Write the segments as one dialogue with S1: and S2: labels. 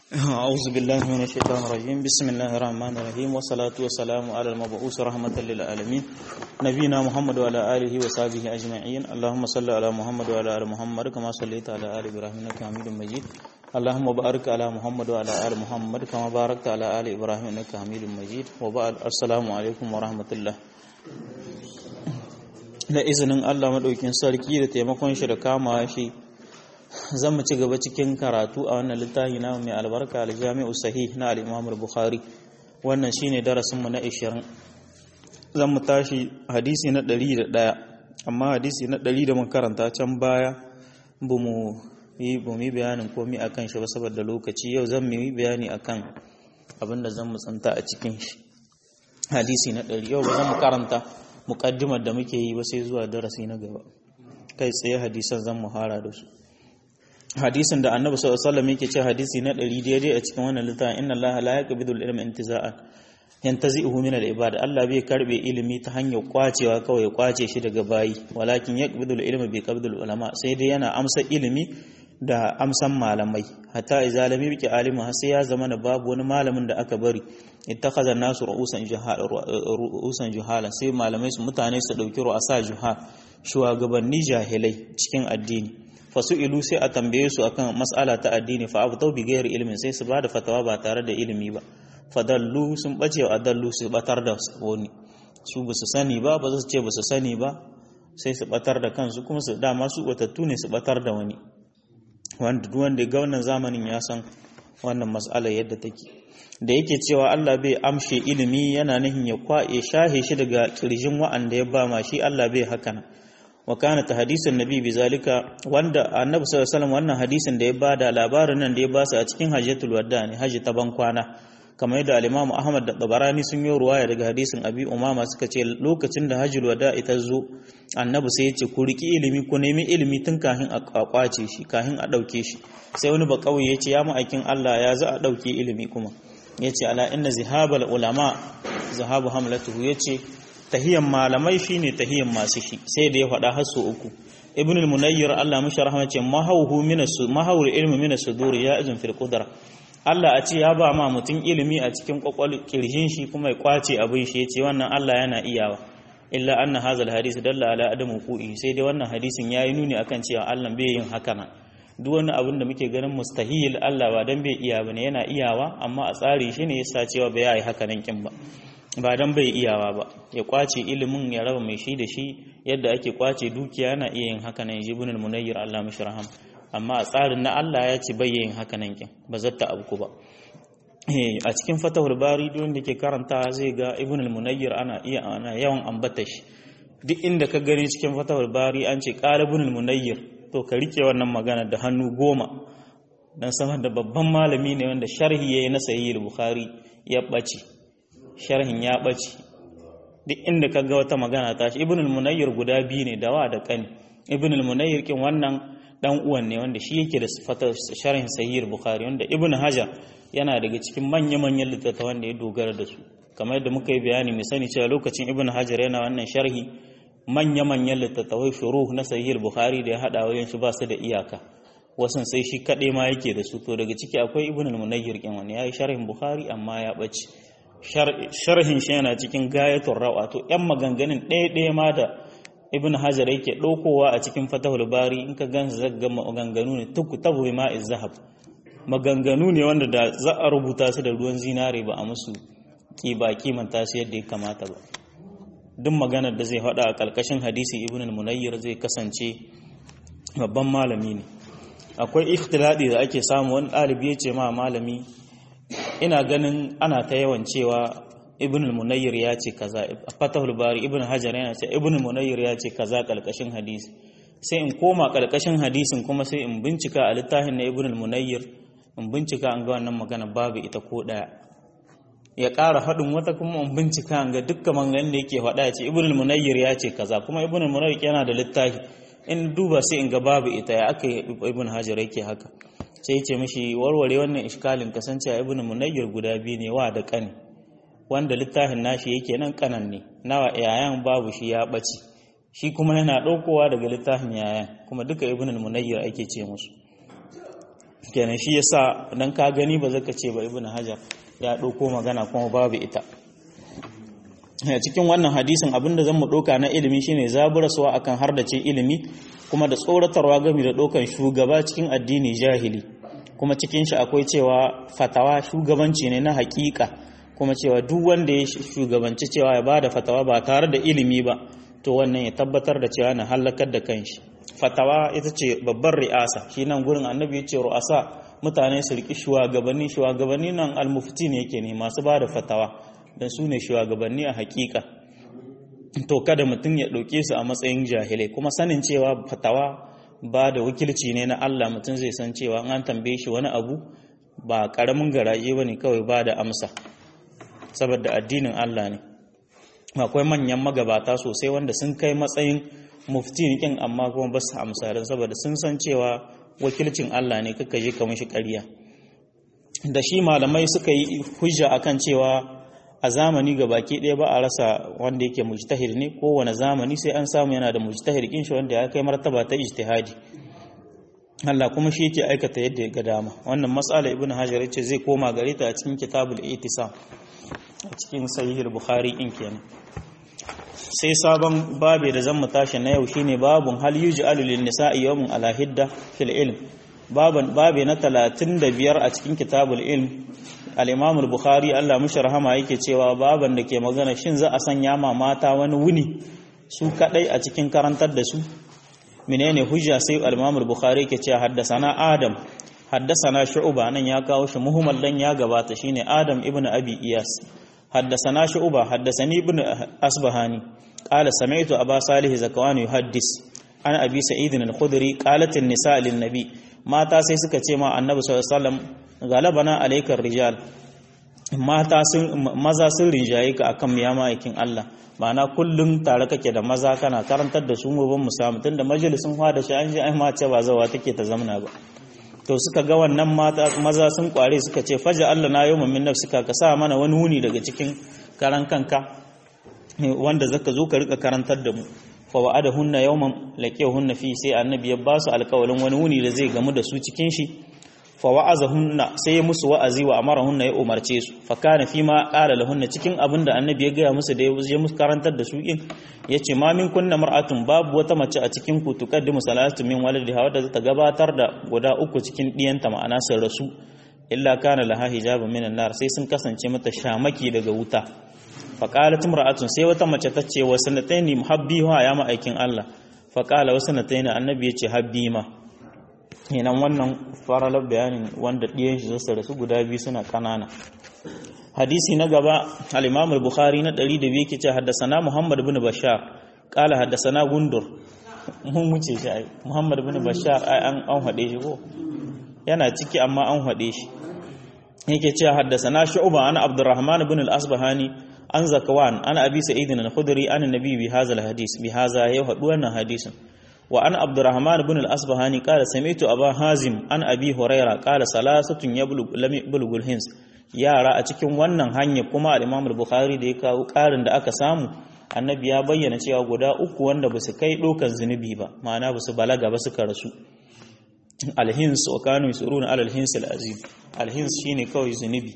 S1: أعوذ بالله من الشيطان الرجيم بسم الله الرحمن الرحيم والصلاة والسلام على المبعوث رحمة للعالمين نبينا محمد وعلى آله وصحبه أجمعين اللهم صل على محمد وعلى آل محمد كما صليت على آل إبراهيم إنك حميد مجيد اللهم بارك على محمد وعلى آل محمد كما باركت على آل إبراهيم إنك حميد مجيد وبعد السلام عليكم ورحمة الله da izinin Allah maɗaukin sarki da taimakon shi da kama shi zan mu ci gaba cikin karatu a wannan littafi na mai albarka aljami'u sahih na al-Imam bukhari wannan shine darasin mu na 20 zan mu tashi hadisi na 101 amma hadisi na 100 da mun karanta can baya bu mu yi bu mu bayanin komai akan shi ba saboda lokaci yau zan mu yi bayani akan abin da zan mu tsanta a cikin shi hadisi na 100 yau ba zan mu karanta muqaddimar da muke yi ba sai zuwa darasi na gaba kai tsaye hadisan zan mu hara da su hadisin da annabi sallallahu alaihi wasallam yake ce hadisi na 100 daidai a cikin wannan littafin inna allaha la yaqbidu al-ilma intiza'an yantazi'uhu min al-ibad Allah bai karbe ilimi ta hanyar kwacewa kawai ya kwace shi daga bayi walakin yaqbidu al-ilma bi qabdil ulama sai dai yana amsa ilimi da amsan malamai hatta idza lam yabqi alimu har sai ya zama na babu wani malamin da aka bari ittakhadha nasu ru'usan juhala ru'usan juhala sai malamai su mutane su dauki ru'asa juha shugabanni jahilai cikin addini fasu'ilu sai a tambaye su akan mas'ala ta addini fa abtau bi ghairi ilmin sai su bada fatawa ba tare da ilimi ba fadallu sun bace wa adallu su batar da wani su ba su sani ba ba su ce ba su sani ba sai su batar da kansu kuma su dama su batattu ne su batar da wani wanda duk wanda ga wannan zamanin ya san wannan mas'alar yadda take da yake cewa Allah bai amshe ilimi yana nihin ya kwa ya shahe shi daga kirjin wa'anda ya ba ma shi Allah bai haka nan wa kana ta hadisin nabi bizalika wanda annabi sallallahu alaihi wasallam wannan hadisin da ya bada labarin nan da ya basu a cikin hajjatul wadda ne haji ta ban kwana kamar yadda al-Imam Ahmad da Tabarani sun yi ruwaya daga hadisin Abi Umama suka ce lokacin da hajjul wada ita zo annabi sai ya ce ku riki ilimi ku nemi ilimi tun kafin a kwace shi kafin a dauke shi sai wani bakawai ya ce ya ma'aikin Allah ya za a dauke ilimi kuma ya ce ala inna zihabal ulama zahabu hamlatuhu ya ce tahiyan malamai shine tahiyan masu shi sai da ya faɗa har su uku ibn al-munayyir Allah mishi rahama ce mahawhu min mahawul ilmi min sudur ya izin fil qudra Allah a ce ya ba ma mutum ilimi a cikin kwakwal kirjin shi kuma ya kwace abin shi yace wannan Allah yana iyawa illa anna hadha al-hadith dalla ala adamu qu'i sai dai wannan hadisin yayi nuni akan cewa Allah bai yin haka nan duk wani abin da muke ganin mustahil Allah ba dan bai iya bane yana iyawa amma a tsari shi ne yasa cewa bai yi haka nan kin ba ba dan bai iyawa ba ya kwace ilimin ya raba mai shi da shi yadda ake kwace dukiya yana iya yin haka nan jibun al-munayyir Allah mishi raham amma a tsarin na Allah ya ce bai yin haka nan kin ba zatta abu ba a cikin fatahul bari duk wanda ke karanta zai ga ibn al-munayyir ana iya ana yawan ambata shi duk inda ka gani cikin fatahul bari an ce qala ibn al-munayyir to ka rike wannan magana da hannu goma dan sama da babban malami ne wanda sharhi yayi na sahih al-bukhari ya bace sharhin ya ɓace duk inda ka ga wata magana ta shi ibn al-munayyir guda biyu ne dawa da kani ibn al-munayyir kin wannan dan uwan ne wanda shi yake da sifata sharhin sahih bukhari wanda ibn hajar yana daga cikin manya-manyan littattafan da ya dogara da su kamar yadda muka yi bayani mai sani cewa lokacin ibn hajar yana wannan sharhi manya-manyan littattafai shuruh na sahih bukhari da ya hada wayan shi ba su da iyaka wasan sai shi kaɗai ma yake da su to daga ciki akwai ibn al-munayyir kin wani yayi sharhin bukhari amma ya ɓace sharhin shi yana cikin gayatun rawa to yan maganganun ɗaya-ɗaya ma da ibn hajar yake ɗaukowa a cikin fatahul bari in ka gan zagga maganganu ne tuku tabu ma zahab maganganu ne wanda da za a rubuta su da ruwan zinare ba a musu ki ba kimanta su yadda ya kamata ba duk maganar da zai faɗa a ƙarƙashin hadisi ibn al-munayyir zai kasance babban malami ne akwai ikhtiladi da ake samu wani ɗalibi ya ce ma malami ina ganin ana ta yawan cewa ibn al-munayyir ya ce kaza fatahul bari ibn hajar yana ce ibn al-munayyir ya ce kaza kalkashin hadisi sai in koma kalkashin hadisin kuma sai in bincika a littafin na ibn al-munayyir in bincika an ga wannan magana babu ita ko daya ya ƙara faɗin wata kuma in bincika an ga dukkan maganganun da yake faɗa ya ce ibn al-munayyir ya ce kaza kuma ibn al-munayyir yana da littafi in duba sai in ga babu ita ya aka ibn hajar yake haka sai ce mishi warware wannan iskalin kasancewa ibnu munayyir guda biyu ne wa da kani wanda littafin nashi yake nan kanan ne nawa yayan babu shi ya bace shi kuma yana daukowa daga littafin yayan kuma duka ibnu munayyir ake ce musu kenan shi yasa dan ka gani ba zaka ce ba ibnu hajar ya ɗauko magana kuma babu ita a cikin wannan hadisin abinda zan mu ɗauka na ilimi shine zaburaswa akan hardace ilimi kuma da tsoratarwa game da ɗaukan shugaba cikin addini jahili kuma cikin shi akwai cewa fatawa shugabanci ne na hakika kuma cewa duk wanda ya shugabanci cewa ya bada fatawa ba tare da ilimi ba to wannan ya tabbatar da cewa na halakar da kanshi fatawa ita ce babbar ri'asa shi nan gurin annabi ya ce ru'asa mutane su riƙi shugabanni shugabanni nan almufti ne yake ne masu ba da fatawa don su ne shugabanni a hakika to kada mutum ya ɗauke su a matsayin jahilai kuma sanin cewa fatawa ba da wakilci ne na Allah mutum zai san cewa an tambaye shi wani abu ba ƙaramin garaje ba ne kawai ba da amsa saboda addinin Allah ne akwai manyan magabata sosai wanda sun kai matsayin mufti kin amma kuma ba su amsa saboda sun san cewa wakilcin Allah ne kaka je ka mishi ƙarya da shi malamai suka yi hujja akan cewa a zamani ga baki ɗaya ba a rasa wanda yake mujtahid ne kowane zamani sai an samu yana da mujtahid kin shi wanda ya kai martaba ta ijtihadi Allah kuma shi yake aikata yadda ya ga dama wannan mas'ala ibnu hajar yace zai koma gare ta a cikin kitabul itisam a cikin sahih bukhari in kenan sai sabon babe da zan mu tashi na yau shine babun hal yuj'alu lin nisa'i yawmun ala hidda fil ilm baban babe na 35 a cikin kitabul ilm al-imam al-bukhari Allah mushi rahama yake cewa baban da ke magana shin za a sanya ma mata wani wuni su kadai a cikin karantar da su menene hujja sai al-imam al-bukhari yake cewa haddasana adam haddasana shu'ba nan ya kawo shi muhimmal dan ya gabata shine adam ibnu abi iyas حدثنا شعبة حدثني ابن أصبهاني قال سمعت أبا صالح زكوان يحدث عن أبي سعيد الخدري قالت النساء للنبي ما تاسي suka ce ma annabi sallallahu alaihi wasallam galabana alaikar rijal mata sun maza sun rinjaye ka akan miya ma'aikin Allah ma'ana kullum tare kake da maza kana karantar da su mu ban mu samu tunda majalisin da shi an ji ai mace ba zawa take ta zamna ba to suka ga wannan mata maza sun kware suka ce faja Allah na yawmin min nafsika ka sa mana wani wuni daga cikin karan kanka wanda zaka zo ka rika karantar da mu fa wa'adahunna yawman laqiyahunna fi sai annabi ya ba su alƙawarin wani wuni da zai gamu da su cikin shi fa wa'azahunna sai ya musu wa'azi wa amarahunna ya umarce su fa kana fi ma qala lahunna cikin abin da annabi ya gaya musu da ya musu karantar da su in yace ma min kunna mar'atun babu wata mace a cikin ku tuqaddimu salatu min waladiha wadda ta gabatar da guda uku cikin diyanta ma'ana sun rasu illa kana laha hijabun minan nar sai sun kasance mata shamaki daga wuta fa qalat imra'atun sai wata mace ta ce wa sanataini muhabbiha ya ma'aikin Allah fa qala wa sanataini annabi yace habbi ma kenan wannan faralar bayanin wanda ɗiyan shi zasu rasu guda biyu suna ƙanana hadisi na gaba al-imam al-bukhari na 102 yake ce haddasana muhammad ibn bashar qala haddasana gundur mun wuce shi ai muhammad ibn bashar ai an an hade shi ko yana ciki amma an hade shi yake ce haddasana shu'ba ana abdurrahman ibn al-asbahani an zakwan ana abi sa'id al-khudri an nabi bi hadha al-hadis bi hadha ya hadu wannan hadisin وأن عبد الرحمن بن الأصبهاني قال سمعت أبا هازم عن أبي هريرة قال ثلاثة يبلغ لم يبلغ الهنس yara a cikin wannan hanya kuma al-Imam al-Bukhari da ya kawo karin da aka samu annabi ya bayyana cewa guda uku wanda ba su kai dokan zunubi ba ma'ana ba su balaga ba suka rasu al-hins wa kanu yusuruna ala al-hins al-azim al-hins shine kawai zunubi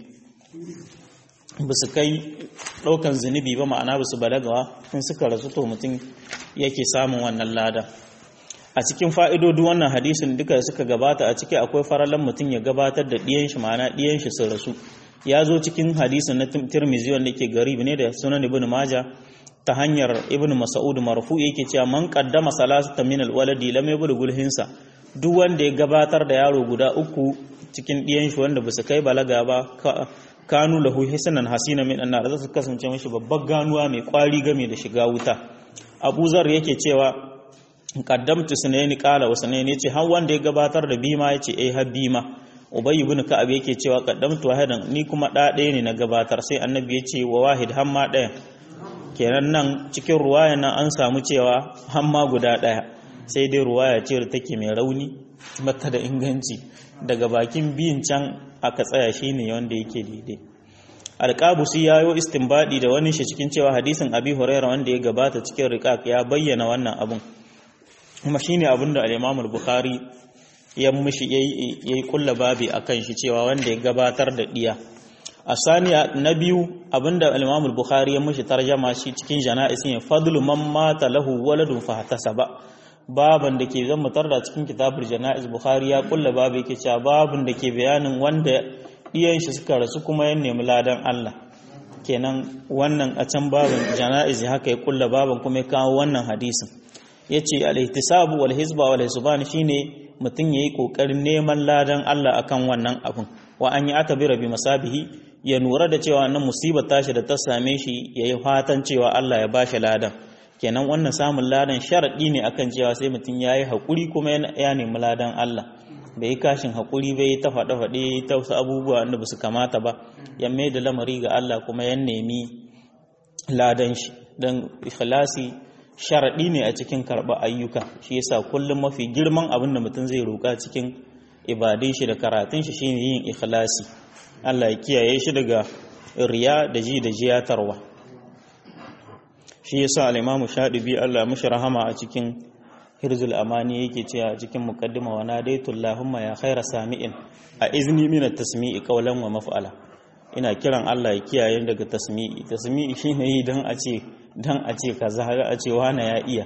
S1: ba su kai dokan zunubi ba ma'ana ba su balaga ba in suka rasu to mutum yake samun wannan lada a cikin fa'idodu wannan hadisin duka suka gabata a ciki akwai faralan mutum ya gabatar da ɗiyan shi ma'ana ɗiyan shi sun rasu ya zo cikin hadisin na tirmizi wanda yake garib ne da sunan ibn maja ta hanyar ibn mas'ud marfu yake cewa man qaddama salasata min alwaladi lam yablughul hinsa duk wanda ya gabatar da yaro guda uku cikin ɗiyan shi wanda basu kai balaga ba kanu lahu hisanan hasina min annar za su kasance mashi babbar ganuwa mai kwari game da shiga wuta abu zar yake cewa qaddamtu sunaini qala wa sunaini yace har wanda ya gabatar da bima yace eh har bima ubay ibn ka'ab yake cewa qaddamtu wahidan ni kuma da ɗaya ne na gabatar sai annabi yace wa wahid har ma ɗaya kenan nan cikin ruwaya nan an samu cewa har ma guda ɗaya sai dai ruwaya ce da take mai rauni mata da inganci daga bakin biyin can aka tsaya shine wanda yake daidai alƙabusi ya yi istinbadi da wani shi cikin cewa hadisin abi huraira wanda ya gabata cikin riƙaƙ ya bayyana wannan abun kuma shine abin da al-imam al-bukhari ya mushi yayi kulla babi akan shi cewa wanda ya gabatar da diya a saniya na biyu abinda al-Imam al-Bukhari ya mushi tarjama shi cikin jana'is ne fadlu man mata lahu waladun fahtasaba baban da ke zan mutar da cikin kitabul jana'is Bukhari ya kulla babu yake cewa babun da ke bayanin wanda iyan shi suka rasu kuma ya nemi ladan Allah kenan wannan a can babin jana'iz haka ya kulla babin kuma ya kawo wannan hadisin yace al-ihtisabu wal hizba wal hisban shine mutum yayi kokarin neman ladan Allah akan wannan abun wa an yi atabira bi masabihi ya nura da cewa wannan musibar tashi da ta same shi yayi fatan cewa Allah ya bashi ladan kenan wannan samun ladan sharadi ne akan cewa sai mutum yayi hakuri kuma ya nemi ladan Allah bai yi kashin haƙuri bai ta faɗe-faɗe ta wasu abubuwa wanda ba su kamata ba ya mai da lamari ga Allah kuma ya nemi ladan shi don ikhlasi sharaɗi ne a cikin karɓar ayyuka shi yasa kullum mafi girman abin da mutum zai roƙa cikin ibadun shi da karatun shi shine yin ikhlasi Allah ya kiyaye shi daga riya da ji da jiyatarwa shi yasa al-Imam Shadibi Allah ya rahama a cikin hirzul amani yake cewa cikin muqaddima wa nadaitu allahumma ya khaira sami'in a izni min at-tasmi'i qawlan wa maf'ala ina kiran Allah ya kiyaye daga tasmi'i tasmi'i shine yi dan a ce dan a ce kaza ga a ce wani ya iya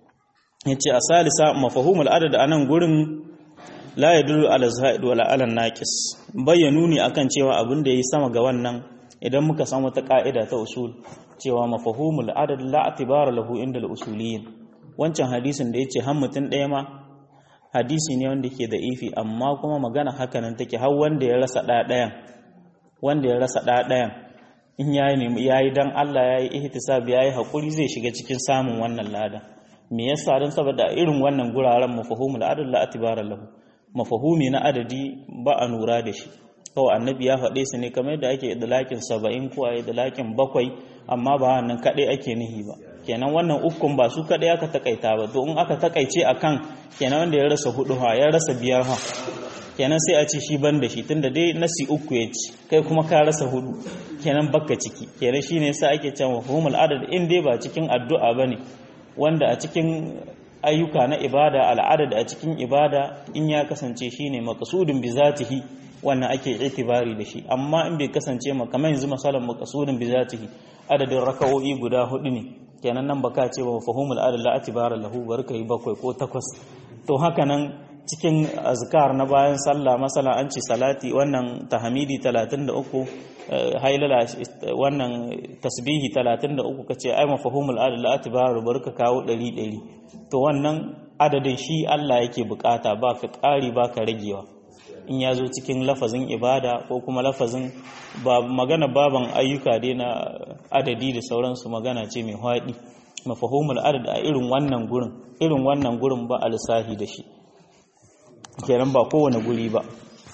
S1: yace a salisa mafhumul adad anan gurin la yadullu ala zaid wala ala naqis bayyanu ne akan cewa abin da yayi sama ga wannan idan muka san wata ka'ida ta usul cewa mafhumul adad la atibara lahu inda al-usuliyyin wancan hadisin da ya ce mutum ɗaya ma hadisi ne wanda ke da ifi amma kuma magana hakanan take har wanda ya rasa ɗaɗayan wanda ya rasa ɗaɗayan in ya yi ya yi don Allah ya yi ihtisab ya yi haƙuri zai shiga cikin samun wannan ladan me yasa don saboda irin wannan guraren mafahumul adad la atibara lahu mafahumi na adadi ba a nura da shi kawai annabi ya faɗe su ne kamar yadda ake idlakin saba'in ko a idlakin bakwai amma ba wannan kaɗai ake nihi ba kenan wannan ukun ba su kaɗai aka takaita ba to in aka takaice akan kenan wanda ya rasa hudu ha ya rasa biyar ha kenan sai a ce shi ban da shi tunda dai nasi uku ya ci kai kuma ka rasa hudu kenan bakka ciki kenan shine yasa ake cewa mafhumul adad in dai ba cikin addu'a bane wanda a cikin ayyuka na ibada al'adad a cikin ibada in ya kasance shine maqsudun bi zatihi wannan ake itibari da shi amma in bai kasance ma kamar yanzu masalan maqsudun bi zatihi adadin raka'o'i guda hudu ne kenan nan baka ce ba fahumul adad la atibara lahu barka yi bakwai ko takwas to haka nan cikin azkar na bayan sallah masala an ce salati wannan tahmidi 33 hailala wannan tasbihi 33 kace ai mafhumul adad la atibara barka kawo 100 to wannan adadin shi Allah yake bukata ba ka ƙari ba ka ragewa in ya zo cikin lafazin ibada ko kuma lafazin ba magana baban ayyuka dai na adadi da sauransu magana ce mai haɗi mafahumul adad a irin wannan gurin irin wannan gurin ba alsahi da shi kenan ba kowane guri ba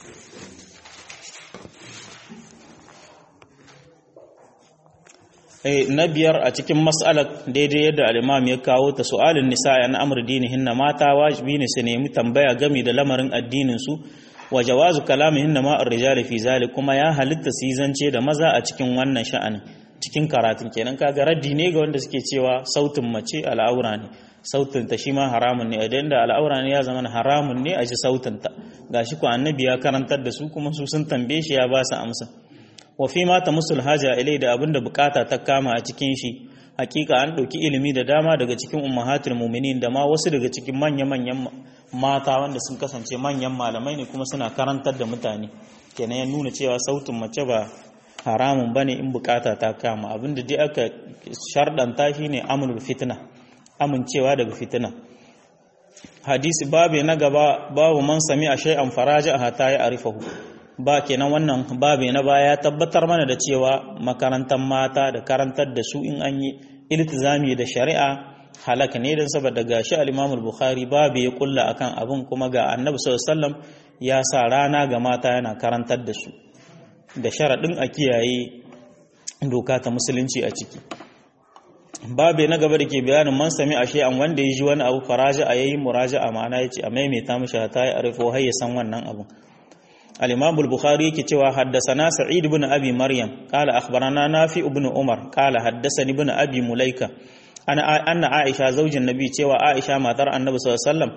S1: na biyar a cikin mas'alar daidai yadda al'imam ya kawo ta su'alin nisa na amur dinihinna mata wajibi ne su nemi tambaya game da lamarin addinin su wa jawazu kalamihin na ma'ar rijali fi zalik kuma ya halitta su zance da maza a cikin wannan sha'anin cikin karatun kenan kaga raddi ne ga wanda suke cewa sautin mace al'aura ne sautin ta shi ma haramun ne idan da al'aura ne ya zama haramun ne a ji sautin ta gashi ko annabi ya karantar da su kuma su sun tambaye shi ya ba su amsa wa fi ma ta musul haja ilai da abinda bukata ta kama a cikin shi hakika an ɗauki ilimi da dama daga cikin ummahatul mu'minin da ma wasu daga cikin manya-manyan mata wanda sun kasance manyan malamai ne kuma suna karantar da mutane kenan ya nuna cewa sautin mace ba haramun bane in bukata ta kama abinda dai aka shardanta shine amrul fitna amincewa daga fitina hadisi babu na gaba babu man sami a shay'an faraja hatta ya arifahu ba kenan wannan babu na baya ya tabbatar mana da cewa makarantar mata da karantar da su in an yi iltizami da shari'a halaka ne don saboda gashi al-Imam al-Bukhari babu ya kulla akan abin kuma ga Annabi sallallahu alaihi wasallam ya sa rana ga mata yana karantar da su da sharadin a kiyaye doka ta musulunci a ciki babu na gaba da ke bayanin man sami ashe an wanda ya ji wani abu faraja a yayin muraja'a ma'ana yace a maimaita mishi ta ya arifo har ya san wannan abu الإمام البخاري كتوى حدثنا سعيد بن أبي مريم قال أخبرنا نافع بن عمر قال حدثني بن أبي مليكة أنا أن عائشة زوج النبي تيوى عائشة ما ترى النبي صلى الله عليه وسلم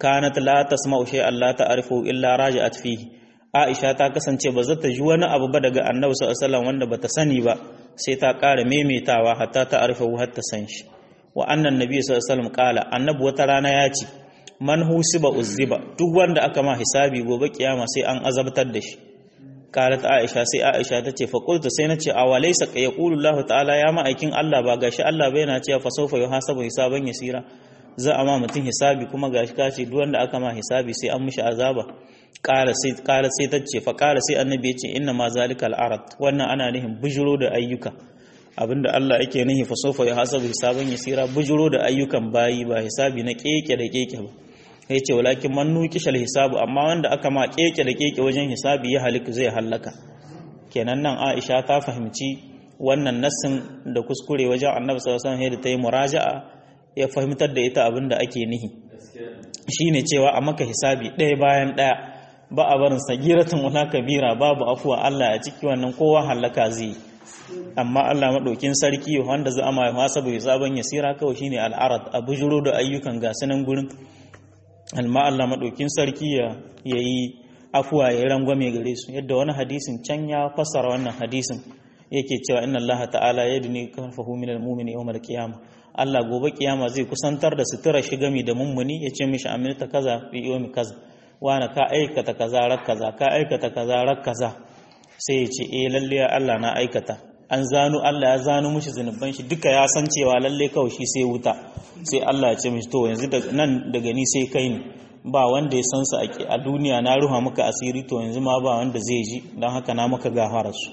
S1: kanat la tasma'u shay'an la ta'rifu illa raja'at fihi Aisha ta kasance ba za ta ji wani abu ba daga Annabi sallallahu alaihi wasallam wanda bata sani ba sai ta ƙara maimaitawa hatta ta arifa har ta san shi wa annan nabi sallallahu alaihi wasallam qala annabi wata rana ya ce man husiba uzziba duk wanda aka ma hisabi gobe kiyama sai an azabtar da shi qalat aisha sai aisha ta ce fa qultu sai nace awalaysa yaqulu allah ta'ala ya ma'aikin allah ba gashi allah bai yana cewa fa sawfa yuhasabu hisaban yasira za a ma mutum hisabi kuma gashi kace duk wanda aka ma hisabi sai an mishi azaba qala sai qala sai ta ce fa qala sai annabi ya ce inna ma zalika al-arad wannan ana nihin bujuro da ayyuka abinda Allah yake nihi fa sofa ya hasabu hisaban yasira bujuro da ayyukan bayi ba hisabi na keke da keke ba ya ce walakin man nuqishal hisabu amma wanda aka ma keke da keke wajen hisabi ya haliku zai halaka kenan nan Aisha ta fahimci wannan nassin da kuskure wajen Annabi sallallahu alaihi wasallam da ta yi muraja'a ya fahimtar da ita abinda ake nihi shine cewa a maka hisabi ɗaya bayan ɗaya ba a barin sagiratun wala kabira babu afuwa Allah a ciki wannan kowa halaka zai yi amma Allah maɗaukin sarki wanda za a ma hasabu hisaban yasira kawai shine al'arad a bujuro da ayyukan gasunan gurin alma Allah maɗaukin sarki ya yi afuwa ya rangwame gare su yadda wani hadisin can ya fassara wannan hadisin yake cewa inna Allah ta'ala yadni kafahu minal mu'mini yawmal qiyamah Allah gobe kiyama zai kusantar da sutura shi gami da mummuni ya ce mishi amilta kaza fi yawmi kaza wani ka aikata kaza rak kaza ka aikata kaza rak kaza sai ya ce eh lalle Allah na aikata an zano Allah ya zano mishi zunuban shi duka ya san cewa lalle kawai shi sai wuta sai Allah ya ce mishi to yanzu nan daga ni sai kai ne ba wanda ya san su a duniya na ruha maka asiri to yanzu ma ba wanda zai ji don haka na maka gafara su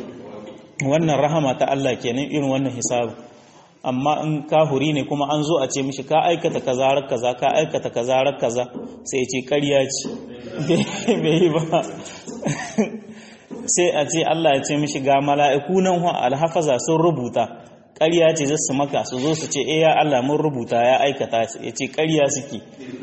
S1: wannan rahama ta Allah kenan irin wannan hisabu amma in kahuri ne kuma an zo a ce mishi ka aikata kaza rar kaza ka aikata kaza rar kaza sai ce ƙarya ce bai yi ba sai a ce Allah ya ce mishi ga mala'iku nan wa alhafaza sun rubuta ƙarya ce zasu maka su zo su ce eh ya Allah mun rubuta ya aikata ya ce ƙarya suke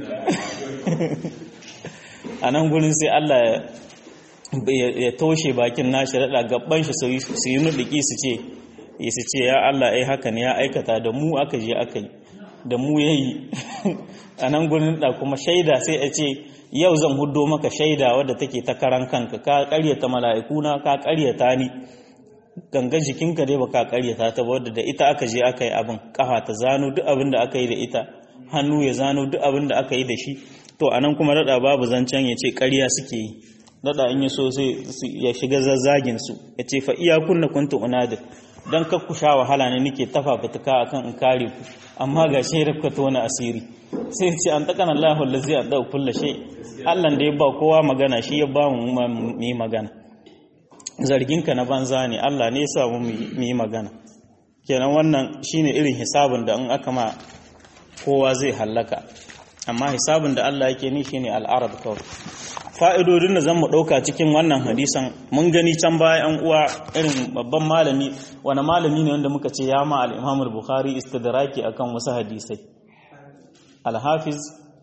S1: a nan gurin sai Allah ya toshe bakin nashi raɗa gaban shi su yi nuɗiki su ce su ce ya Allah ai haka ne ya aikata da mu aka je aka yi da mu ya yi a nan gurin da kuma shaida sai a ce yau zan hudo maka shaida wadda take ta karan kanka ka karyata mala'ikuna ka karyata ni ganga jikinka dai ba ka karyata ta wadda da ita aka je aka yi abin kafa ta zano duk abin da aka yi da ita hannu ya zano duk abin da aka yi da shi to anan kuma rada babu zancen ya ce karya suke yi rada in ya so sai ya shiga zazzagin su ya ce fa iya kunna kuntu unadir dan kar ku sha wahala ne nake tafa fituka akan in kare ku amma ga shi rabka tona asiri sai ce an takana Allahu allazi adda kullu shay Allah da ya ba kowa magana shi ya ba mu mu yi magana zargin ka na banza ne Allah ne ya sa mu mu yi magana kenan wannan shine irin hisabin da in aka ma kowa zai hallaka amma hisabin da Allah yake ni shine al'arab kawai fa'idodin da zan mu ɗauka cikin wannan hadisan mun gani can baya ‘yan uwa irin babban malami wani malami ne wanda muka ce ya ma al'imamul bukhari istidraki akan wasu hadisai alhafiz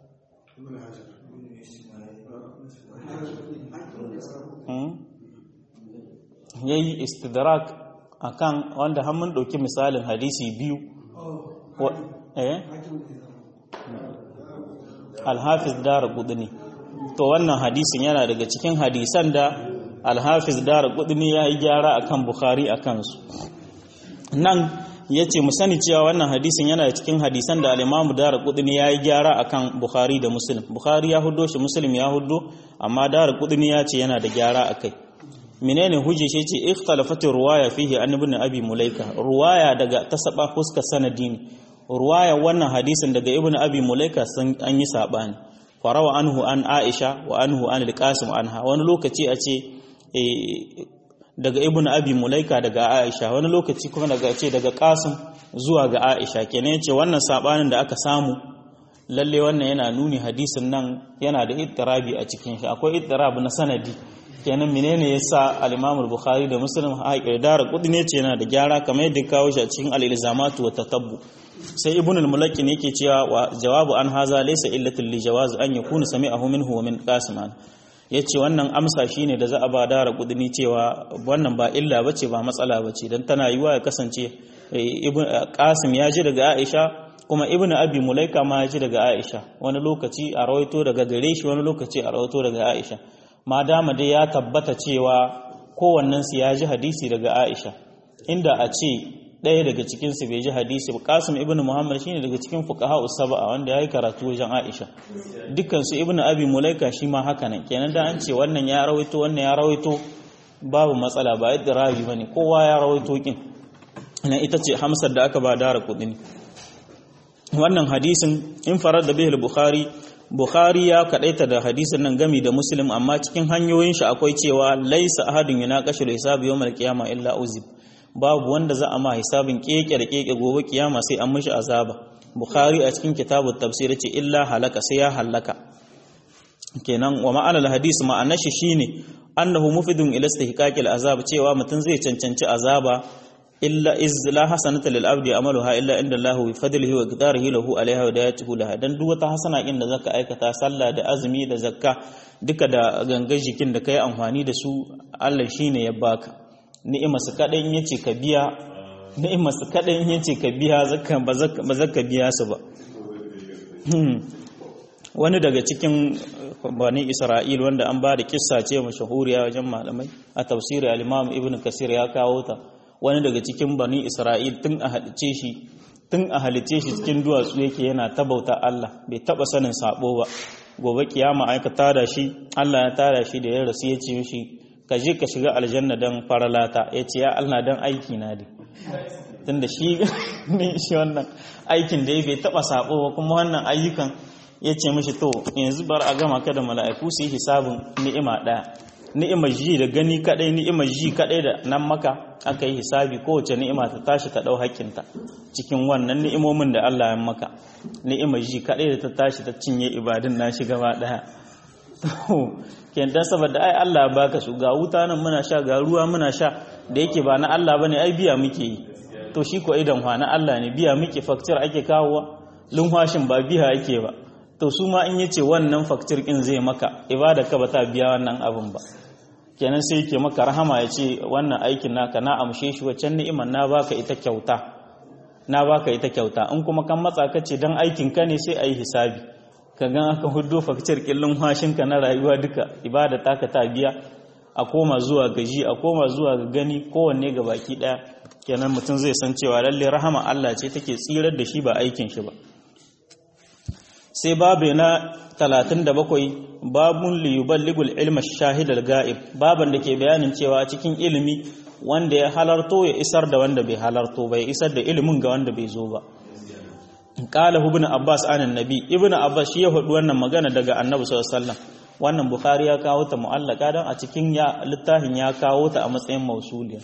S1: ya yi istidrak akan wanda mun ɗauki misalin hadisi biyu alhafiz dara ne to wannan hadisin yana daga cikin hadisan da alhafiz dara kudini ya yi gyara akan bukhari a kansu nan ya ce sani cewa wannan hadisin yana da cikin hadisan da alimamu dara kudini ya yi gyara akan bukhari da muslim bukhari ya hudo shi muslim ya hudo amma dara kudini ya ce yana da gyara a kai menene hujje shi ce ikhtalafatu ruwaya fihi an ibn abi mulaika ruwaya daga tasaba fuska sanadi ne ruwaya wannan hadisin daga ibn abi mulaika sun an yi sabani farawa anhu an aisha wa anhu an alqasim anha wani lokaci a ce daga ibnu abi mulaika daga aisha wani lokaci kuma daga ce daga qasim zuwa ga aisha kenan yace wannan sabanin da aka samu lalle wannan yana nuni hadisin nan yana da ittirabi a cikin shi akwai ittirab na sanadi kenan menene yasa al-imam al-bukhari da muslim haƙir kudi ne ce yana da gyara kamar yadda kawo shi a cikin al-ilzamatu wa tatabbu sai ibn al-mulakkin yake cewa wa jawabu an haza laysa illatul li jawaz an yakuna sami'ahu minhu wa min qasim yace wannan amsa shine da za a ba dara kudini cewa wannan ba illa bace ba matsala bace dan tana yiwa ya kasance ibn qasim ya ji daga aisha kuma ibnu abi mulaika ma ya ji daga aisha wani lokaci a rawaito daga gare shi wani lokaci a rawaito daga aisha ma dama dai ya tabbata cewa kowannen su ya ji hadisi daga aisha inda a ce ɗaya daga cikin su bai ji hadisi ba qasim ibnu muhammad shine daga cikin fuqaha usaba wanda yayi karatu wajen aisha dukkan su ibnu abi mulaika shi ma haka nan kenan da an ce wannan ya rawaito wannan ya rawaito babu matsala ba yadda rabi bane kowa ya rawaito kin na ita ce hamsar da aka ba dara kudin wannan hadisin in farar da bihul bukhari bukhari ya kadaita da hadisin nan gami da muslim amma cikin hanyoyin shi akwai cewa laisa ahadun yunaqashu hisabi yawmal qiyamah illa uzib babu wanda za a ma hisabin keke da keke gobe kiyama sai an mishi azaba bukhari a cikin kitabut tafsir ce illa halaka sai ya halaka kenan wa ma'anar hadis ma'anar shi shine annahu mufidun ila istihqaqil azab cewa mutum zai cancanci azaba illa iz la hasanata lil abdi amaluha illa inda Allah bi fadlihi wa qadarihi lahu alaiha wa dayatuhu laha dan duk wata hasana in da zaka aikata sallah da azumi da zakka duka da gangar jikin da kai amfani da su Allah shine ya baka ni'ima su kadai in yace ka biya ni'ima su kadai in yace ka biya zakka ba zakka biya su ba wani daga cikin bani Isra'il wanda an ba da kissa ce mashahuriya wajen malamai a tafsiri al-Imam Ibn Kasir ya kawo ta wani daga cikin bani Isra'il tun a halice shi tun a halice shi cikin duwatsu yake yana tabauta Allah bai taba sanin sabo ba gobe kiyama aika tada shi Allah ya tada shi da ya rasu ya ce mishi ka je ka shiga aljanna dan faralata ya ce ya Allah dan aiki na dai tunda shi ne shi wannan aikin da ya bai taba sabo ba kuma wannan ayyukan ya ce mishi to yanzu bar a gama ka da mala'iku su yi hisabin ni'ima ɗaya ni'imar ji da gani kadai ni'imar ji kadai da nan maka aka yi hisabi kowace ni'ima ta tashi ta dau hakkinta cikin wannan ni'imomin da Allah ya maka ni'imar ji kadai da ta tashi ta cinye ibadun nashi gaba daya ken dan saboda ai Allah ya baka su ga wuta nan muna sha ga ruwa muna sha da yake ba na Allah bane ai biya muke yi to shi ko idan na Allah ne biya muke faktir ake kawowa lunhwashin ba biya ake ba to su ma in yace wannan faktir kin zai maka ibada ka ba ta biya wannan abin ba kenan sai yake maka rahama ya ce wannan aikin naka na amshe shi waccan ni'imar na baka ita kyauta na baka ita kyauta in kuma kan matsa ka ce dan aikin ka ne sai ayi hisabi ka gan aka huddo faktir killin hashin ka na rayuwa duka ibada taka ta biya a koma zuwa gaji a koma zuwa ga gani kowanne ga baki daya kenan mutum zai san cewa lalle rahama Allah ce take tsirar da shi ba aikin shi ba sai babu na 37 babun liyuballigul ilma shahidal ga'ib baban da ke bayanin cewa cikin ilimi wanda ya halarto ya isar da wanda bai halarto bai isar da ilimin ga wanda bai zo ba qala ibn abbas anan nabi ibn abbas shi ya faɗi wannan magana daga annabi sallallahu alaihi wasallam wannan bukhari ya kawo ta mu'allaka dan a cikin ya littafin ya kawo ta a matsayin mausuliya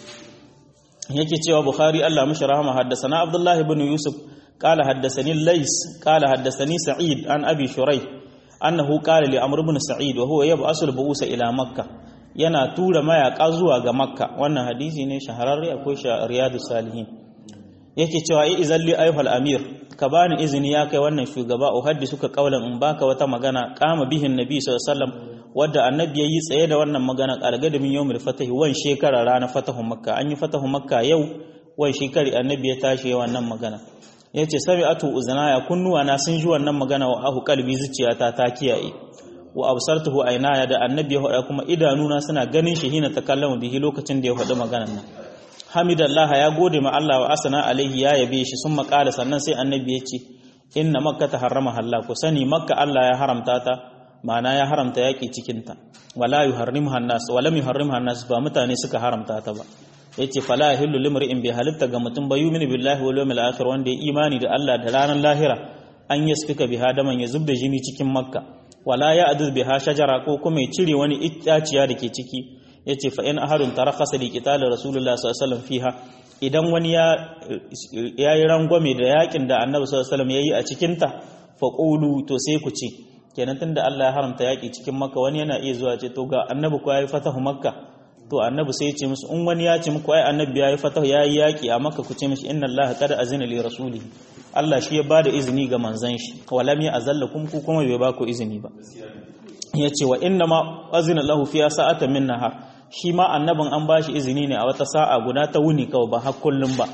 S1: yake cewa bukhari Allah mishi rahama haddasa abdullahi ibn yusuf قال حدثني الليث قال حدثني سعيد عن ابي شريح انه قال لعمرو بن سعيد وهو يبعث البؤوس الى مكه yana tura mayaka zuwa ga makka wannan hadisi ne shahararre akwai sha riyadus salihin yake cewa ai izalli ayyuhal amir ka bani izini ya kai wannan shugaba uhaddisu ka kaulan in baka wata magana kama bihin nabi sallallahu alaihi wasallam wadda annabi yayi tsaye da wannan magana kalgada min yawmil fatahi wan shekara ranar fatahun makka an yi fatahun makka yau wan shekari annabi ya tashi wannan magana ya ce sami atu uzanaya kunnuwa na sun ji wannan magana wa ahu kalbi zuciyata ta kiyaye wa absartuhu aynaya da annabi ya faɗa kuma idanuna suna ganin shi hina takallama bihi lokacin da ya faɗi maganar nan hamidallah ya gode ma Allah wa asana alaihi ya yabe shi sun makala sannan sai annabi ya ce inna makka ta harrama halla ku sani makka Allah ya haramta ta ma'ana ya haramta yaki cikin ta wala yuharrimuha an-nas wala yuharrimuha an-nas ba mutane suka haramta ta ba yace fala yahillu limri'in bi halitta ga mutum ba yu'minu billahi wal yawmil akhir wanda ya imani da Allah da ranar lahira an yasfika biha daman ya zubda jini cikin makka wala ya adud biha shajara ko kuma ya cire wani itaciya da ke ciki yace fa in ahadun tarakhasa li qital rasulullah sallallahu alaihi wasallam fiha idan wani ya yayi rangwame da yakin da annabi sallallahu alaihi wasallam yayi a cikin ta fa qulu to sai ku ce kenan tunda Allah ya haramta yaki cikin makka wani yana iya zuwa ce to ga annabi ko yayi fatahu makka to annabi sai ya ce musu in wani ya ce muku ai annabi yayi fatahu yayi yaki a makka ku ce mishi inna allaha qad azina li rasulihi Allah shi ya bada izini ga manzon shi walam ya azallakum ku kuma bai ba ku izini ba yace wa inna ma azina lahu fi sa'atan min nahar shi ma annabin an bashi izini ne a wata sa'a guda ta wuni kawai ba har kullum ba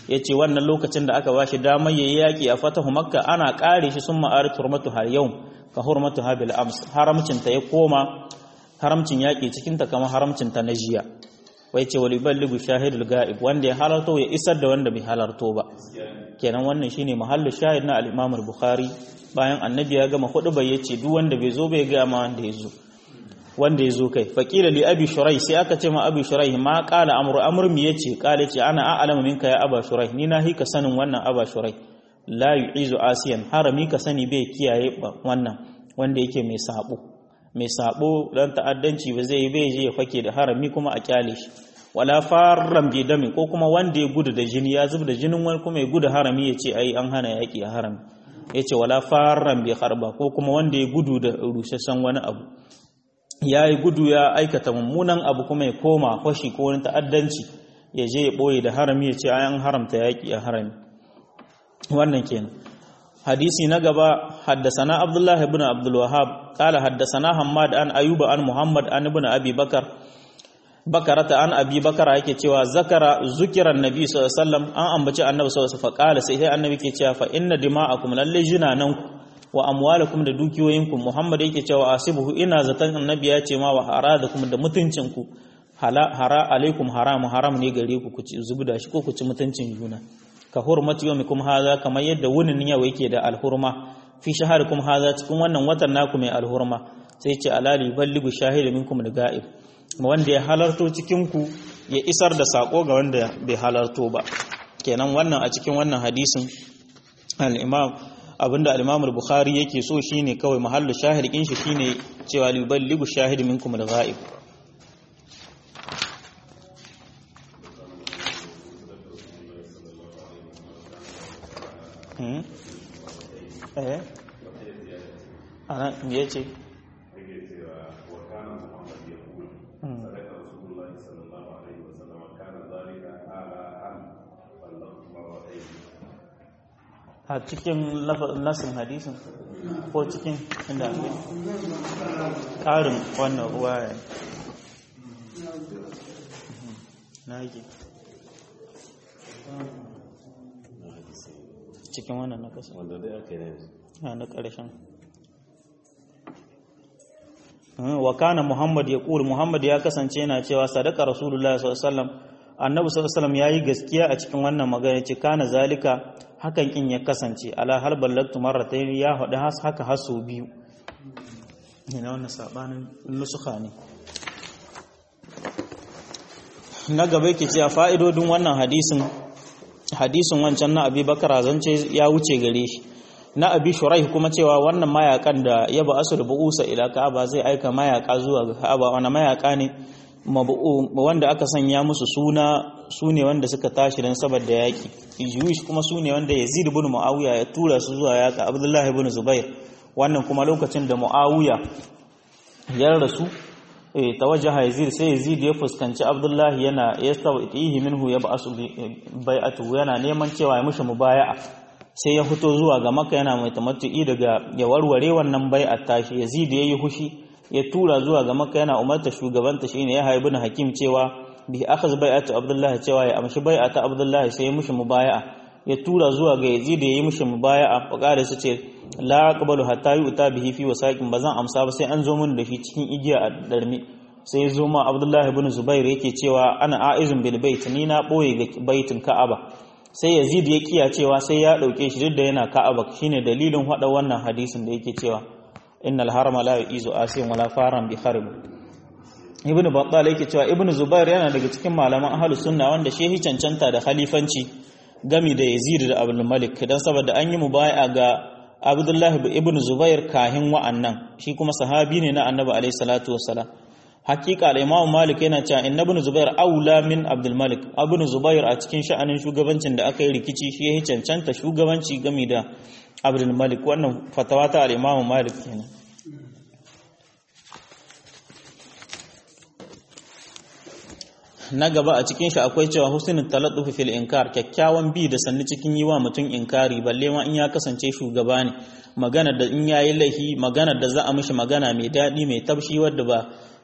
S1: yace wannan lokacin da aka bashi damar yayi yaki a fatahu makka ana kare shi sun ma'arit hurmatu har yau ka hurmatu habil ams haramcin ta ya koma haramcin yaki cikin ta kamar haramcin ta na jiya wai ce wali balligu shahidul ga'ib wanda ya halarto ya isar da wanda bai halarto ba kenan wannan shine mahallu shahid na al-Imam al-Bukhari bayan annabi ya gama hudu bai yace duk wanda bai zo bai ga ma wanda ya zo wanda ya zo kai faqila li abi shurai sai aka ce ma abi shurai ma qala amru amru mi yace qala ce ana a'lamu minka ya aba shurai ni na hika sanin wannan aba shurai la yu'izu asiyan harami ka sani bai kiyaye wannan wanda yake mai sabo mai sabo dan ta'addanci ba zai yi bai je ya fake da harami kuma a kyale shi wala farran bi dami ko kuma wanda ya gudu da jini ya zub da jinin wani kuma ya gudu harami ya ce ai an hana yaki a harami ya ce wala farran bi harba ko kuma wanda ya gudu da rusasshen wani abu ya yi gudu ya aikata mummunan abu kuma ya koma fashi ko wani ta'addanci ya je ya ɓoye da harami ya ce ai an haramta yaki a harami wannan kenan hadisi na gaba haddasana abdullah ibn abdul wahhab qala haddasana hammad an ayuba an muhammad an ibn abi bakar bakarata an abi bakara yake cewa zakara zukiran nabi sallallahu alaihi wasallam an ambaci annabi sallallahu alaihi wasallam qala sai sai annabi ke cewa fa inna dima'akum lalle jinanan wa amwalakum da dukiyoyinku muhammad yake cewa asibuhu ina zatan annabi ya ce ma wa haradakum da mutuncinku hara alaikum haram haram ne gare ku ku ci zubda shi ko ku ci mutuncin juna ka hurmati yawmikum hadha kamar yadda wunin yau yake da alhurma fi shaharikum hadha cikin wannan watan naku mai alhurma sai ce alali balligu shahidu minkum da ga'ib wanda ya halarto cikinku ya isar da sako ga wanda bai halarto ba kenan wannan a cikin wannan hadisin al-imam abinda al-imam al-bukhari yake so shine kawai mahallu shahid kin shi shine cewa liballigu shahid minkum al-ghaib eh ana me yace a cikin nasin hadisin ko cikin inda ake ƙarin wannan ruwa ya na yake cikin wannan na ƙasa
S2: wanda dai aka yi
S1: na na ƙarshen wa kana muhammad ya ƙuri muhammad ya kasance yana cewa sadaka rasulullah sallallahu alaihi wasallam annabi sallallahu alaihi wasallam yayi gaskiya a cikin wannan magana ce kana zalika hakan kin ya kasance ala har ballagtu marratayn ya hadu haka haso biyu ina wannan sabanin nusuka ne na gaba yake cewa fa'idodin wannan hadisin hadisin wancan na Abi Bakar zance ya wuce gare shi na Abi Shuraih kuma cewa wannan mayakan da ya ba asu da bu'usa ila Ka'aba zai aika mayaka zuwa ga Ka'aba wannan mayaka ne wanda aka sanya musu suna su ne wanda suka tashi don saboda yaƙi Jewish kuma su ne wanda Yazid ibn Muawiya ya tura su zuwa yaƙa Abdullahi ibn Zubair wannan kuma lokacin da Muawiya ya rasu tawajjaha Yazid sai Yazid ya fuskanci Abdullahi yana yastawihi minhu ya ba'asu bai'atu yana neman cewa ya mushi mubaya'a sai ya fito zuwa ga Makka yana mai tamattu'i daga ya warware wannan bai'at tashi Yazid yayi hushi ya tura zuwa ga Makka yana umarta shugabanta shine ya haibu na hakim cewa bi akhaz bai'atu Abdullahi cewa ya amshi bai'ata Abdullahi sai ya mushi mubaya'a ya tura zuwa ga Yazid ya yi mushi mubaya'a faqala su ce la aqbalu hatta yu'ta bihi fi wasaqin bazan amsa ba sai an zo mun da shi cikin igiya a darmi sai ya zo ma Abdullahi ibn Zubair yake cewa ana a'izun bil bait ni na boye ga baitin Ka'aba sai Yazid ya kiya cewa sai ya dauke shi duk da yana Ka'aba shine dalilin hada wannan hadisin da yake cewa innal harama la yu'izu asiyan wala faran bi harb ibnu battal yake cewa ibnu zubair yana daga cikin malaman ahlus sunna wanda shehi cancanta da khalifanci gami da yazid da abdul malik dan saboda an yi mubai'a ga abdullahi ibnu zubair kahin wa'annan shi kuma sahabi ne na annabi alaihi salatu wassalam hakika al-imam malik yana cewa inna ibnu zubair aula min abdul malik ibnu zubair a cikin sha'anin shugabancin da aka yi rikici shi yayi cancanta shugabanci gami da abdul malik wannan fatawa ta al-imam malik kenan na gaba a cikin shi akwai cewa husnul taladdufi fil inkar kyakkyawan bi da sanni cikin yi wa mutum inkari balle ma in ya kasance shugaba ne magana da in yayi laifi magana da za a mishi magana mai daɗi mai tabshi wadda ba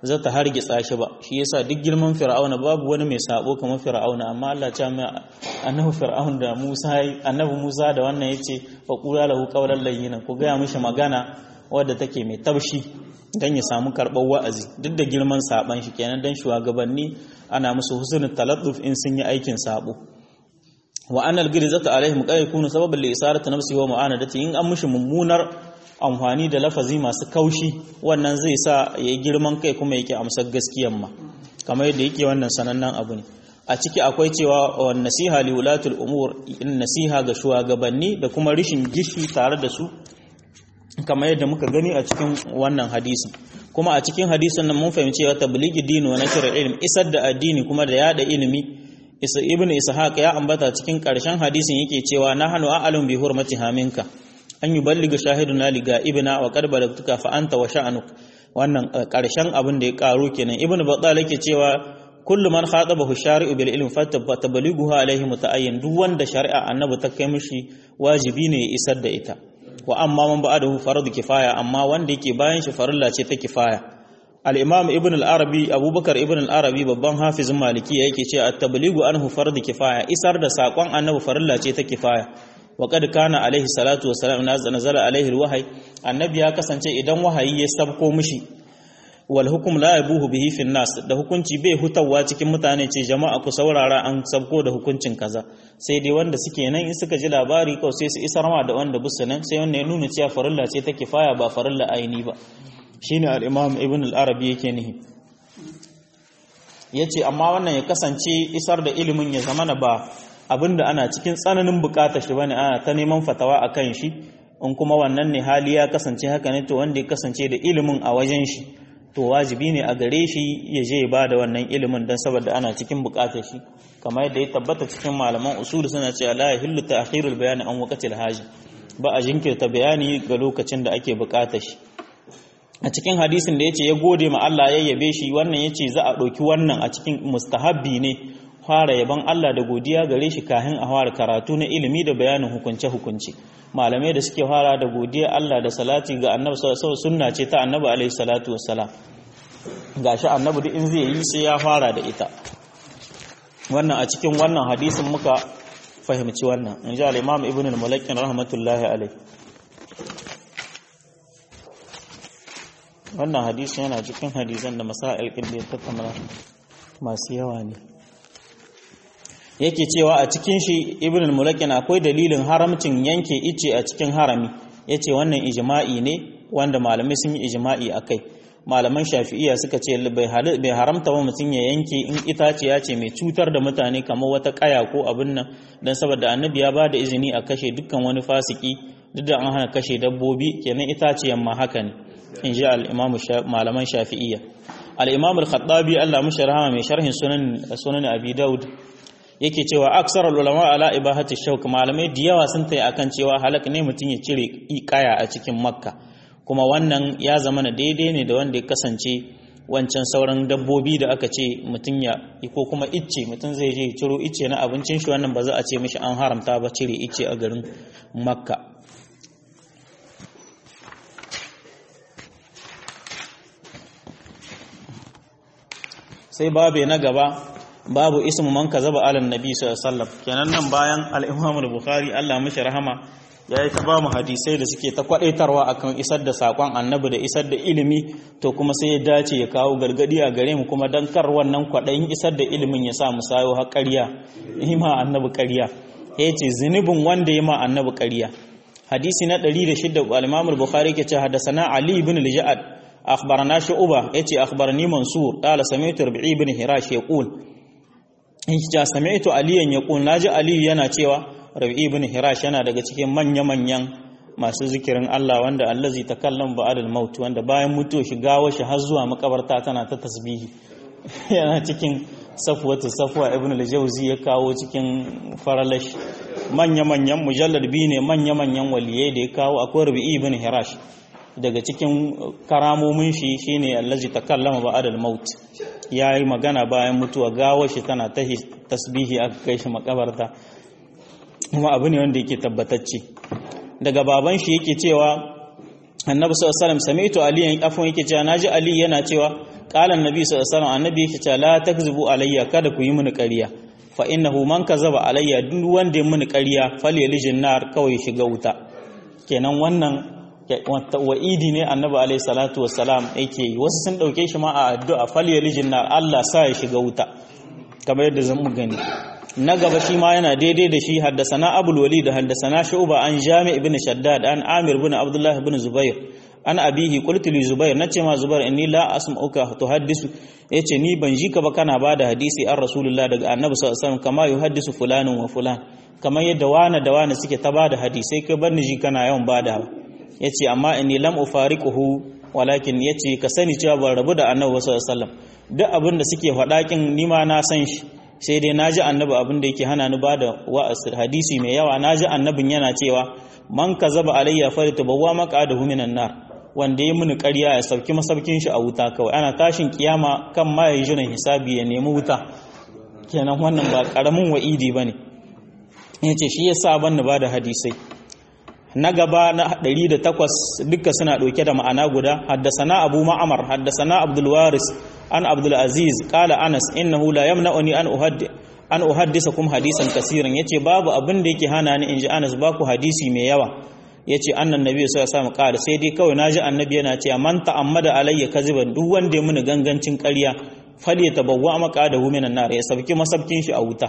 S1: za ta hargitsa shi ba shi yasa duk girman fir'auna babu wani mai sabo kamar fir'auna amma Allah ya mai annabi fir'aun da Musa annabi Musa da wannan yace fa qula lahu qawlan layyinan ku ga mishi magana wadda take mai taushi dan ya samu karɓar wa'azi duk da girman saban shi kenan dan shugabanni ana musu husnul taladduf in sun yi aikin sabo wa annal girzata alaihim qad yakunu sababan li isarati nafsi wa mu'anadati in an mushi mummunar amfani da lafazi masu kaushi wannan zai sa yayi girman kai kuma yake amsar gaskiyan ma kamar yadda yake wannan sanannen abu ne a ciki akwai cewa wa nasiha li wulatul umur in nasiha ga shugabanni da kuma rishin gishi tare da su kamar yadda muka gani a cikin wannan hadisin kuma a cikin hadisin nan mun fahimci cewa tablighi dini wa nashr ilm isar da addini kuma da yada ilimi isa ibnu ishaq ya ambata cikin karshen hadisin yake cewa nahnu a'lamu bi hurmati haminka an yuballiga shahiduna li ibna wa qad balagtuka fa anta wa sha'nuk wannan karshen abin da ya karo kenan ibnu battal yake cewa kullu man khatabahu shari'u bil ilm fatabalighuha alayhi muta'ayyin duk wanda shari'a annabi ta kai mishi wajibi ne ya isar da ita wa amma man ba'adahu fardu kifaya amma wanda yake bayan shi farilla ce ta kifaya al-imam ibn al-arabi abubakar ibn al-arabi babban hafizin maliki yake ce at-tablighu anhu fardu kifaya isar da sakon annabi farilla ce ta kifaya wa qad kana alaihi salatu wa salam nazala alaihi al-wahyi annabi ya kasance idan wahayi ya sabko mishi wal hukum la yabuhu bihi fi nas da hukunci bai hutawa cikin mutane ce jama'a ku saurara an sabko da hukuncin kaza sai dai wanda suke nan in suka ji labari kawai sai su isar ma da wanda busu nan sai wanda ya nuna cewa farilla ce ta kifaya ba farilla aini ba shine al-imam ibn al-arabi yake nihi yace amma wannan ya kasance isar da ilimin ya zamana ba abinda ana cikin tsananin bukatar shi bane ana ta neman fatawa akan shi in kuma wannan ne hali ya kasance haka ne to wanda ya kasance da ilimin a wajen shi to wajibi ne a gare shi ya je ba da wannan ilimin don saboda ana cikin bukatar shi kamar yadda ya tabbata cikin malaman usul suna cewa la yahillu ta'khirul bayani an waqtil haji ba a jinkirta bayani ga lokacin da ake bukatar shi a cikin hadisin da yace ya gode ma Allah ya yabe shi wannan yace za a ɗauki wannan a cikin mustahabbi ne fara yaban Allah da godiya gare shi kafin a fara karatu na ilimi da bayanin hukunce hukunci malamai da suke fara da godiya Allah da salati ga annabi sallallahu sunna ce ta annabi alaihi salatu wassalam gashi annabi duk in zai yi sai ya fara da ita wannan a cikin wannan hadisin muka fahimci wannan in ji al-imam ibn al-mulakkin rahmatullahi alaihi wannan hadisin yana cikin hadisan da masail kin da ya tattauna masu yawa ne yake cewa a cikin shi ibn al-mulakin akwai dalilin haramcin yanke ice a cikin harami yace wannan ijma'i ne wanda malamai sun yi ijma'i akai malaman shafi'iyya suka ce bai haramta wa mutum ya yanke in itaciya ce mai cutar da mutane kamar wata kaya ko abin nan dan saboda annabi ya ba da izini a kashe dukkan wani fasiki duk da an hana kashe dabbobi kenan itaciyan ma haka ne in ji al-imamu malaman shafi'iyya al-imam al-khattabi Allah mushi rahama mai sharhin sunan sunan abi daud yake cewa aksar ulama ala ibahati shauk malamai da yawa sun tayi akan cewa halak ne mutum ya cire kaya a cikin makka kuma wannan ya zama na daidai ne da wanda ya kasance wancan sauran dabbobi da aka ce mutum ya ko kuma icce mutum zai je ciro icce na abincin shi wannan ba za a ce mishi an haramta ba cire icce a garin makka sai babe na gaba babu ismu man kazaba ala nabi sallallahu alaihi wasallam kenan nan bayan al-Imam al-Bukhari Allah mishi rahama yayi ta ba mu hadisai da suke ta kwadaitarwa akan isar da sakon annabi da isar da ilimi to kuma sai ya dace ya kawo gargadi a gare mu kuma dan kar wannan kwadayin isar da ilimin ya sa mu sayo har ƙarya ima annabi ƙarya yace zunubin wanda ya ma annabi ƙarya hadisi na 106 al-Imam al-Bukhari ke ce hadasana Ali ibn al-Ja'ad أخبرنا شعبة يتي أخبرني منصور قال سمعت ربعي بن هراش يقول ja sami'tu aliyan yaqul naji ali yana cewa rabi ibn hirash yana daga cikin manya manyan masu zikirin Allah wanda allazi takallam ba'dal maut wanda bayan mutuwa shi gawo shi har zuwa makabarta tana ta tasbihi yana cikin safwatu safwa ibn al-jawzi ya kawo cikin faralash manya manyan mujallad bi ne manya manyan waliyai da ya kawo akwai rabi ibn hirash daga cikin karamomin shi shine allazi takallama ba'dal maut ya yi magana bayan mutuwa gawar shi tana ta tasbihi aka kai shi makabarta kuma abu ne wanda yake tabbatacce daga baban shi yake cewa annabi sallallahu alaihi wasallam sami'tu ali afwan yake cewa naji ali yana cewa qala annabi sallallahu alaihi wasallam annabi yake cewa la takzibu alayya kada ku yi mini ƙarya fa innahu man kazaba alayya duk wanda ya mini ƙarya falyalijin nar kawai shiga wuta kenan wannan wa'idi ne annabi alaihi salatu wassalam yake yi wasu sun dauke shi ma a addu'a falyalijin nar Allah sa ya shiga wuta kamar yadda zan mu gani na gaba shi ma yana daidai da shi haddasana abul walid haddasana shu'ba an jami' ibn shaddad an amir ibn abdullah ibn zubair an abihi qultu li zubair nace ma zubair inni la asma'uka tuhaddisu yace ni ban ji ka ba kana bada hadisi an rasulullah daga annabi sallallahu alaihi wasallam kama yuhaddisu fulanun wa fulan kamar yadda wani da wani suke ta bada hadisai kai bar ni ji kana yawan bada yace amma inni lam ufariquhu walakin yace ka sani cewa ban rabu da annabi sallallahu alaihi wasallam duk abin da suke faɗa kin ni ma na san shi sai dai na ji annabi abin da yake hana ni ba da wa'asir hadisi mai yawa na ji annabin yana cewa man ka zaba alayya fari ta bawa maka da huminan nar wanda ya muni ƙarya ya sauki masaukin shi a wuta kawai ana tashin kiyama kan ma ya jiran hisabi ya nemi wuta kenan wannan ba ƙaramin wa'idi ba ne ya ce shi ya sa ban ba da hadisai na gaba na 108 duka suna ɗauke da ma'ana guda haddasana abu ma'amar haddasana abdulwaris an abdulaziz kala anas innahu la yamna'uni an uhaddi an uhaddisakum hadisan kasiran yace babu abin da yake hana ni inji anas ba ku hadisi mai yawa yace annan nabi sallallahu alaihi wasallam kala sai dai kawai naji annabi yana cewa man ta'ammada alayya kaziban duk wanda ya muni gangancin ƙarya falyatabawwa maqadahu minan nar ya sabki masabkin shi a wuta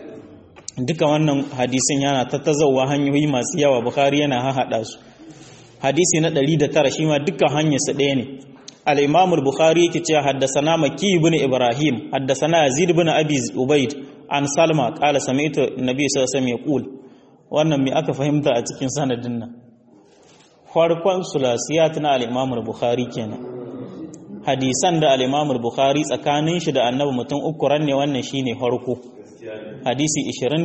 S1: duka wannan hadisin yana tattazawa hanyoyi masu yawa bukhari yana hahada su hadisi na 109 shi ma dukkan hanyarsa ɗaya ne al-imam al-bukhari yake cewa haddathana maki ibn ibrahim haddathana yazid ibn abi ubayd an salma qala sami'tu nabi sallallahu alaihi wasallam yaqul wannan me aka fahimta a cikin sanadin nan farkon sulasiyat na al-imam al-bukhari kenan hadisan da al-imam al-bukhari tsakanin shi da annabi mutum uku ranne wannan shine farko hadisi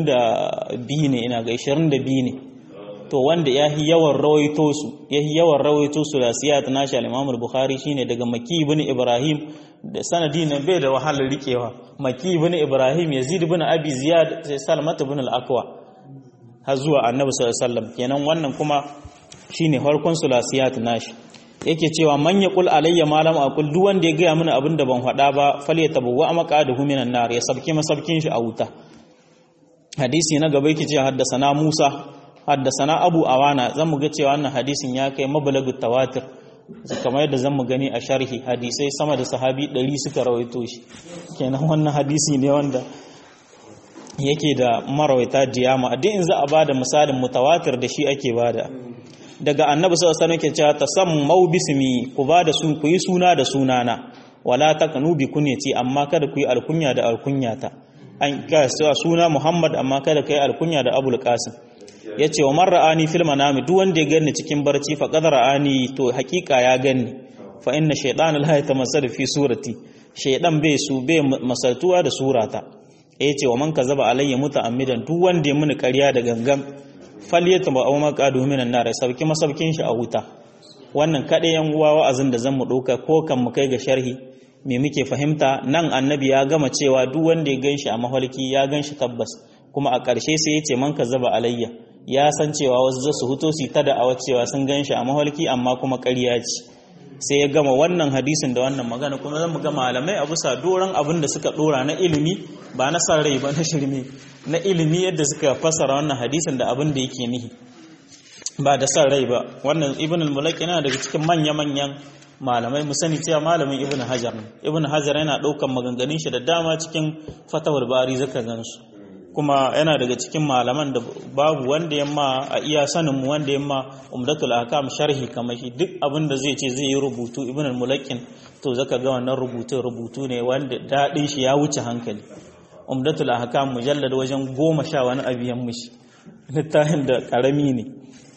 S1: 22 ne ina ga 22 ne to wanda ya yi yawan rawaito su ya yi yawan rawaito su da siyat nashi al-Imam al-Bukhari shine daga Maki ibn Ibrahim da sanadi ne bai da wahalar rikewa Maki ibn Ibrahim Yazid ibn Abi Ziyad sai Salmat ibn al-Aqwa har zuwa Annabi sallallahu alaihi wasallam kenan wannan kuma shine farkon sulasiyat nashi yake cewa man yaqul alayya ma lam aqul duk wanda ya gaya mini abin da ban faɗa ba falyatabawwa maqadahu minan nar ya sabke masabkin shi a wuta hadisi na gaba yake cewa haddasana Musa haddasana Abu Awana zan mu ga cewa wannan hadisin ya kai mablagu tawatir kamar yadda zan mu gani a sharhi hadisai sama da sahabi 100 suka rawaito shi kenan wannan hadisi ne wanda yake da marawaita diyama a in za a bada misalin mutawatir da shi ake bada daga annabi sallallahu alaihi wasallam ke cewa tasammau bismi ku bada su ku yi suna da sunana wala takanu bi kunyati amma kada ku yi alkunya da alkunyata an ka suna Muhammad amma kada kai alkunya da Abul Qasim yace wa man ra'ani fil manami duk wanda ya ganni cikin barci fa qad ra'ani to hakika ya ganni fa inna shaytana la yatamassalu fi surati shaydan bai su bai masaltuwa da surata yace wa man kazaba alayya muta'ammidan duk wanda ya muni ƙarya da gangan falyata ba aw maqadu minan nar sauki masaukin shi a wuta wannan kaɗai yan uwa wa'azin da zan mu ɗauka ko kan mu kai ga sharhi me muke fahimta nan annabi ya gama cewa duk wanda ya ganshi a mahalki ya ganshi tabbas kuma a ƙarshe sai ya ce man zaba alayya ya san cewa wasu za su huto su ta da'awa cewa sun ganshi a mahalki amma kuma ƙarya ce sai ya gama wannan hadisin da wannan magana kuma zan mu ga malamai a bisa doron abin da suka dora na ilimi ba na san rai ba na shirme na ilimi yadda suka fassara wannan hadisin da abin da yake nihi ba da san rai ba wannan ibn al-mulaki yana daga cikin manya-manyan malamai mu sani cewa malamin ibn hajar ibn hajar yana daukan maganganun shi da dama cikin fatawar bari zaka gansu kuma yana daga cikin malaman da babu wanda yamma a iya sanin mu wanda yamma umdatul ahkam sharhi kamar shi duk abin da zai ce zai yi rubutu ibn al-mulakin to zaka ga wannan rubutun rubutu ne wanda dadin shi ya wuce hankali umdatul ahkam mujallad wajen goma sha wani abiyan mishi littafin da karami ne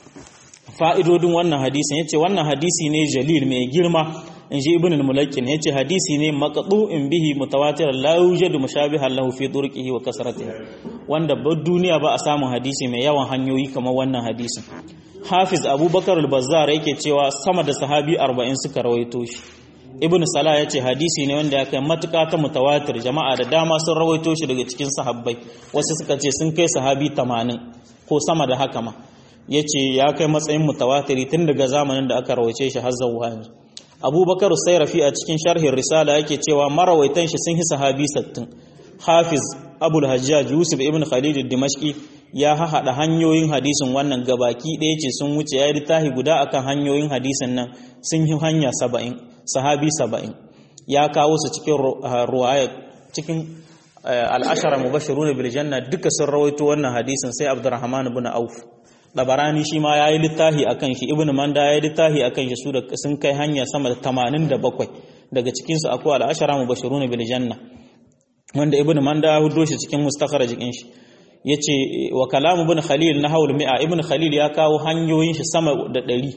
S1: fa'idodin wannan hadisin yace wannan hadisi ne jalil mai girma in ji ibn al-mulakkin yace hadisi ne maqdu'in bihi mutawatir la yujadu mushabihan lahu fi turqihi wa kasratihi wanda ba duniya ba a samun hadisi mai yawan hanyoyi kamar wannan hadisin hafiz abubakar al-bazzar yake cewa sama da sahabi 40 suka rawaito shi ibn salah yace hadisi ne wanda ya kai matuƙa ta mutawatir jama'a da dama sun rawaito shi daga cikin sahabbai wasu suka ce sun kai sahabi 80 ko sama da haka ma yace ya kai matsayin mutawatiri tun daga zamanin da aka rawace shi har zuwa yanzu abubakar sairafi a cikin sharhin risala yake cewa marawaitan shi sun yi sahabi 60 hafiz abul hajjaj yusuf ibn khalid dimashqi ya haɗa hanyoyin hadisin wannan gabaki ɗaya ce sun wuce ya yi littafi guda akan hanyoyin hadisin nan sun yi hanya saba'in sahabi saba'in ya kawo su cikin ruwaya cikin al'ashara mubashiruna bil janna duka sun rawaito wannan hadisin sai abdurrahman ibn auf dabarani shi ma yayi littafi akan shi ibn manda yayi littafi akan shi su da sun kai hanya sama da 87 daga cikin su akwai al'ashara mubashiruna bil janna wanda ibn manda ya hudo shi cikin mustakhraj din shi yace wa kalamu ibn khalil na haul mi'a ibn khalil ya kawo hanyoyin shi sama da 100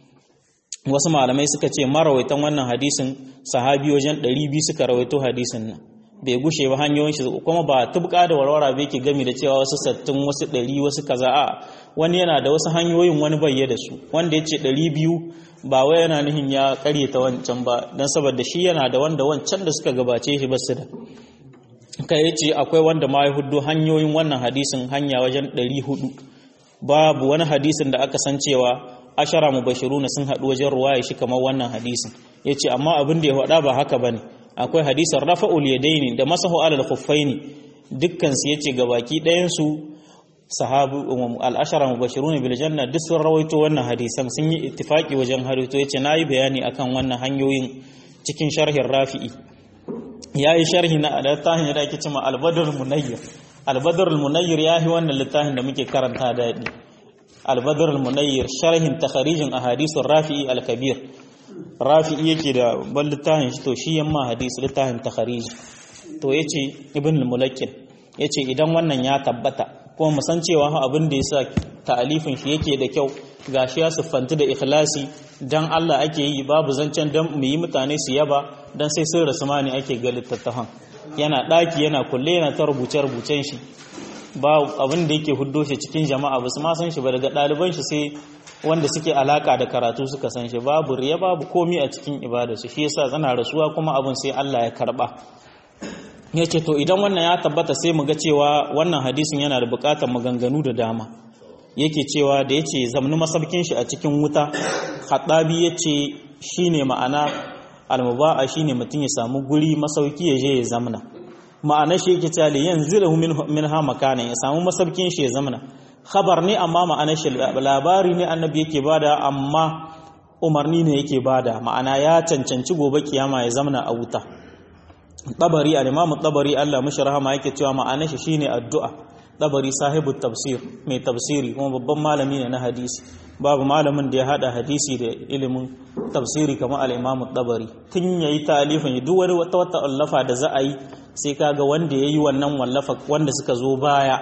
S1: wasu malamai suka ce marawaitan wannan hadisin sahabi wajen 200 suka rawaito hadisin nan bai gushe ba hanyoyin shi kuma ba tubka da warwara bai ke gami da cewa wasu sattin wasu ɗari wasu kaza a wani yana da wasu hanyoyin wani bayye da su wanda ya ce ɗari biyu ba wai yana nihin ya karyata wancan ba don saboda shi yana da wanda wancan da suka gabace shi ba su da kai ya ce akwai wanda ma ya hudu hanyoyin wannan hadisin hanya wajen ɗari hudu babu wani hadisin da aka san cewa ashara mubashiruna sun haɗu wajen ruwaya shi kamar wannan hadisin ya ce amma abin da ya faɗa ba haka ba ne akwai hadisin rafa'ul yadaini da masahu alal khuffaini dukkan su yace gabaki ɗayan su sahabu al-ashara mubashirun bil janna duk sun rawaito wannan hadisan sun yi ittifaki wajen harito yace nayi bayani akan wannan hanyoyin cikin sharhin rafi'i yayi sharhi na littafin da ake cewa al-badr munayyir al-badr al-munayyir yahi wannan littafin da muke karanta da al-badr al-munayyir sharhin takharijin ahadithur rafi'i al-kabir rafi'i yake da ban littafin shi to shi yamma hadisi littafin takhariji to yace ibn al-mulakkin yace idan wannan ya tabbata kuma mu san cewa abin da yasa ta'alifin shi yake da kyau gashi ya siffanti da ikhlasi dan Allah ake yi babu zancen dan mu yi mutane su yaba dan sai sun rasu mani ake ga littattafan yana daki yana kulle yana ta rubuce rubucen shi ba abin da yake huddo shi cikin jama'a ba su ma san shi ba daga ɗaliban shi sai wanda suke alaka da karatu suka san shi babu riya babu komi a cikin ibadarsu shi yasa zana rasuwa kuma abin sai Allah ya karba yace to idan wannan ya tabbata sai mu ga cewa wannan hadisin yana da bukatar maganganu da dama yake cewa da yace zamni masabkin shi a cikin wuta khadabi yace shine ma'ana almuba'a shine mutum ya samu guri masauki ya je ya zamna ma'ana shi yake cewa yanzilahu minha makana ya samu masabkin shi ya zamna khabar ne amma ma'anar shi labari ne annabi yake bada amma umarni ne yake bada ma'ana ya cancanci gobe kiyama ya zamana a wuta tabari al-imam tabari Allah mishi rahama yake cewa ma'anar shi shine addu'a tabari sahibu tafsir mai tafsiri kuma babban malami ne na hadisi babu malamin da ya hada hadisi da ilimin tafsiri kamar al-imam tabari tun yayi talifin duk wani wata wata wallafa da za a yi sai kaga wanda yayi wannan wallafa wanda suka zo baya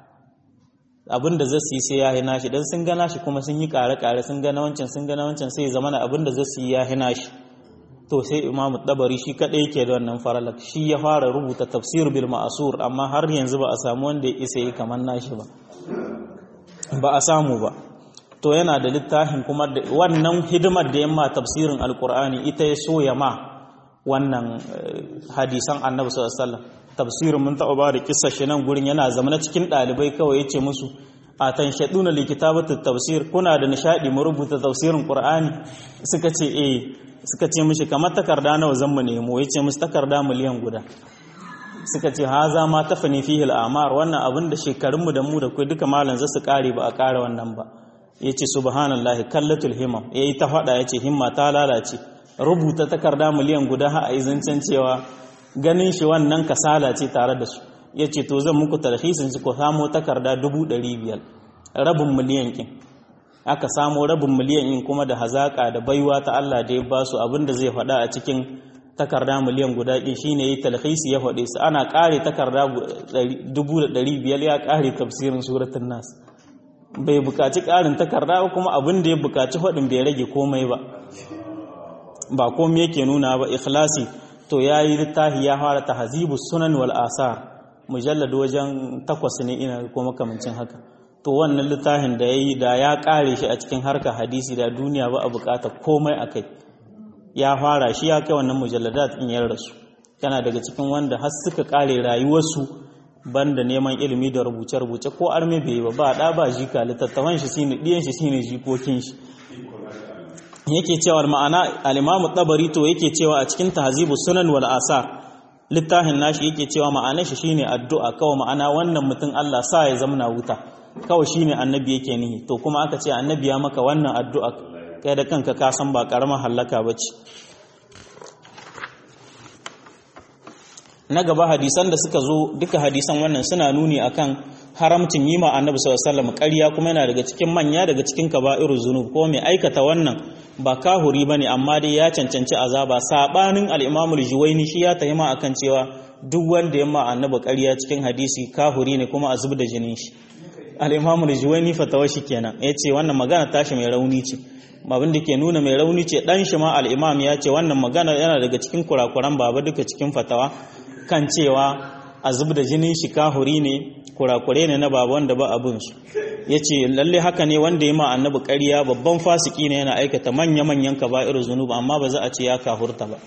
S1: abin da zasu yi sai ya hina shi dan sun gana shi kuma sun yi kare-kare sun gana wancan sun gana wancan sai zama na abin da zasu yi ya hina shi to sai imamu dabari shi kadai yake da wannan faralak shi ya fara rubuta tafsir bil ma'asur amma har yanzu ba a samu wanda ya isa yi kamar nashi ba ba a samu ba to yana da littafin kuma wannan hidimar da yamma tafsirin alkur'ani ita ya so ya ma wannan hadisan annabi sallallahu alaihi wasallam tafsirin mun taɓa ba da kissa shi nan gurin yana zama cikin ɗalibai kawai ya ce musu a tan shaɗuna likitabatu tafsir kuna da nishaɗi mu rubuta tafsirin qur'ani suka ce eh suka ce mishi kamar takarda nawa zan mu nemo ya ce musu takarda miliyan guda suka ce haza ma tafani fihi al'amar wannan abin da shekarunmu da mu da kai duka malam za su kare ba a kare wannan ba ya ce subhanallahi kallatul himam ya yi ta faɗa ya ce himma ta lalace rubuta takarda miliyan guda ha a yi zancen cewa ganin shi wannan kasala ce tare da su ya ce to zan muku tarhisin su ko samo takarda dubu ɗari biyar rabin miliyan kin aka samo rabin miliyan in kuma da hazaƙa da baiwa ta Allah da ya ba su abin da zai faɗa a cikin takarda miliyan guda ɗin shi ne ya yi talhisi ya faɗe su ana ƙare takarda dubu da ɗari biyar ya ƙare tafsirin suratun nas bai buƙaci ƙarin takarda ba kuma abin da ya buƙaci faɗin bai rage komai ba ba komai yake nuna ba ikhlasi to ya yi littafi ya fara tahzibu sunan wal asar mujallad wajen takwas ne ina ko makamancin haka to wannan littafin da ya yi da ya ƙare shi a cikin harka hadisi da duniya ba a buƙata komai a kai ya fara shi ya kai wannan mujalladat in ya rasu yana daga cikin wanda har suka ƙare rayuwarsu banda neman ilimi da rubuce-rubuce ko arme bai ba ba da ba jika littattafan shi shine diyan shi shine jikokin shi yake cewa ma'ana al-Imam tabari to yake cewa a cikin tahzibu sunan wal asar littafin nashi yake cewa ma'anar shi shine addu'a kawai ma'ana wannan mutum Allah sa ya zamna wuta kawai shine annabi yake nihi to kuma aka ce annabi ya maka wannan addu'a kai da kanka ka san ba karamar halaka bace na gaba hadisan da suka zo duka hadisan wannan suna nuni akan haramcin yi ma annabi sallallahu alaihi wasallam ƙarya kuma yana daga cikin manya daga cikin kaba'irul zunub ko mai aikata wannan ba kahuri bane amma dai ya cancanci azaba sabanin al-Imam al-Juwayni shi ya tahima akan cewa duk wanda ya ma annabi ƙarya cikin hadisi kahuri ne kuma a zub da jinin shi al-Imam al-Juwayni fatawa shi kenan yace wannan magana tashi mai rauni ce abin da ke nuna mai rauni ce dan shi ma al-Imam ya ce wannan magana yana daga cikin kurakuran baba duka cikin fatawa kan cewa a zub da jinin shi kahuri ne kurakure ne na baba wanda ba abin su ya ce lalle haka ne wanda ya ma annabi ƙarya babban fasiki ne yana aikata manya-manyan kaba'ir zunub amma ba za a ce ya kahurta ba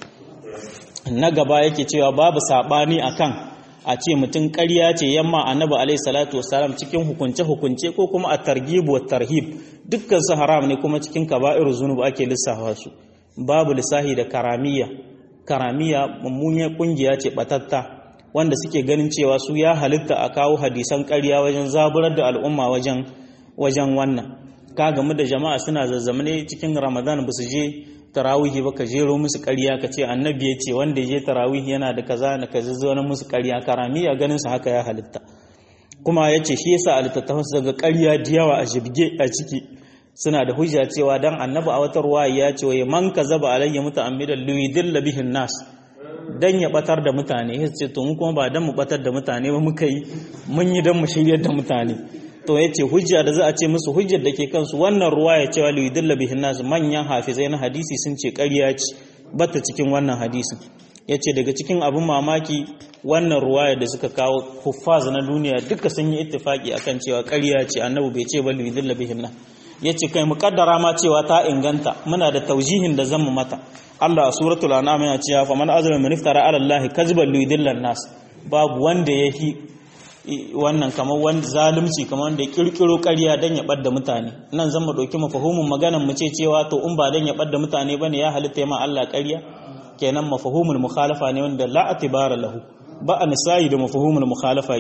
S1: na gaba yake cewa babu saɓani akan a ce mutum ƙarya ce yamma annabi alaihi salatu wasalam cikin hukunce-hukunce ko kuma a targhib wa tarhib dukkan su haram ne kuma cikin kaba'ir zunub ake lissafa su babu lissahi da karamiya karamiya mummunyar kungiya ce batatta wanda suke ganin cewa su ya halitta a kawo hadisan ƙarya wajen zaburar da al'umma wajen wajen wannan ka gamu da jama'a suna zazzamane cikin ramadan ba su je tarawihi ba ka jero musu ƙarya ka ce annabi ya ce wanda ya je tarawihi yana da kaza na ka zazzo musu ƙarya karamiya ganin su haka ya halitta kuma ya ce shi yasa a littattafan su daga ƙarya da yawa a jibge a ciki suna da hujja cewa dan annabi a wata ruwa ya ce wai man kazaba alayya muta'ammidan liyudilla bihin nas dan ya batar da mutane ya ce to mu kuma ba dan mu batar da mutane ba muka yi mun yi dan mu shiryar da mutane to ya ce hujja da za a ce musu hujjar da ke kansu wannan ruwa ya cewa liyudilla bihin nas manyan hafizai na hadisi sun ce ƙarya ce bata cikin wannan hadisin ya ce daga cikin abin mamaki wannan ruwaya da suka kawo huffaz na duniya duka sun yi ittifaki akan cewa ƙarya ce annabi bai ce ba liyudilla bihin nas ya ce kai muƙaddara ma cewa ta inganta muna da taujihin da zan mu mata Allah a suratul an'am yana cewa fa man azlama min iftara ala Allah kazban lidillan nas babu wanda yahi wannan kamar wanda zalunci kamar wanda ya kirkiro ƙarya dan ya bar mutane nan zan mu dauki mafahumin maganan mu ce cewa to in ba dan ya bar mutane bane ya halitta ma Allah ƙarya kenan mafahumul mukhalafa ne wanda la atibara lahu ba a nisayi da mafahumul mukhalafa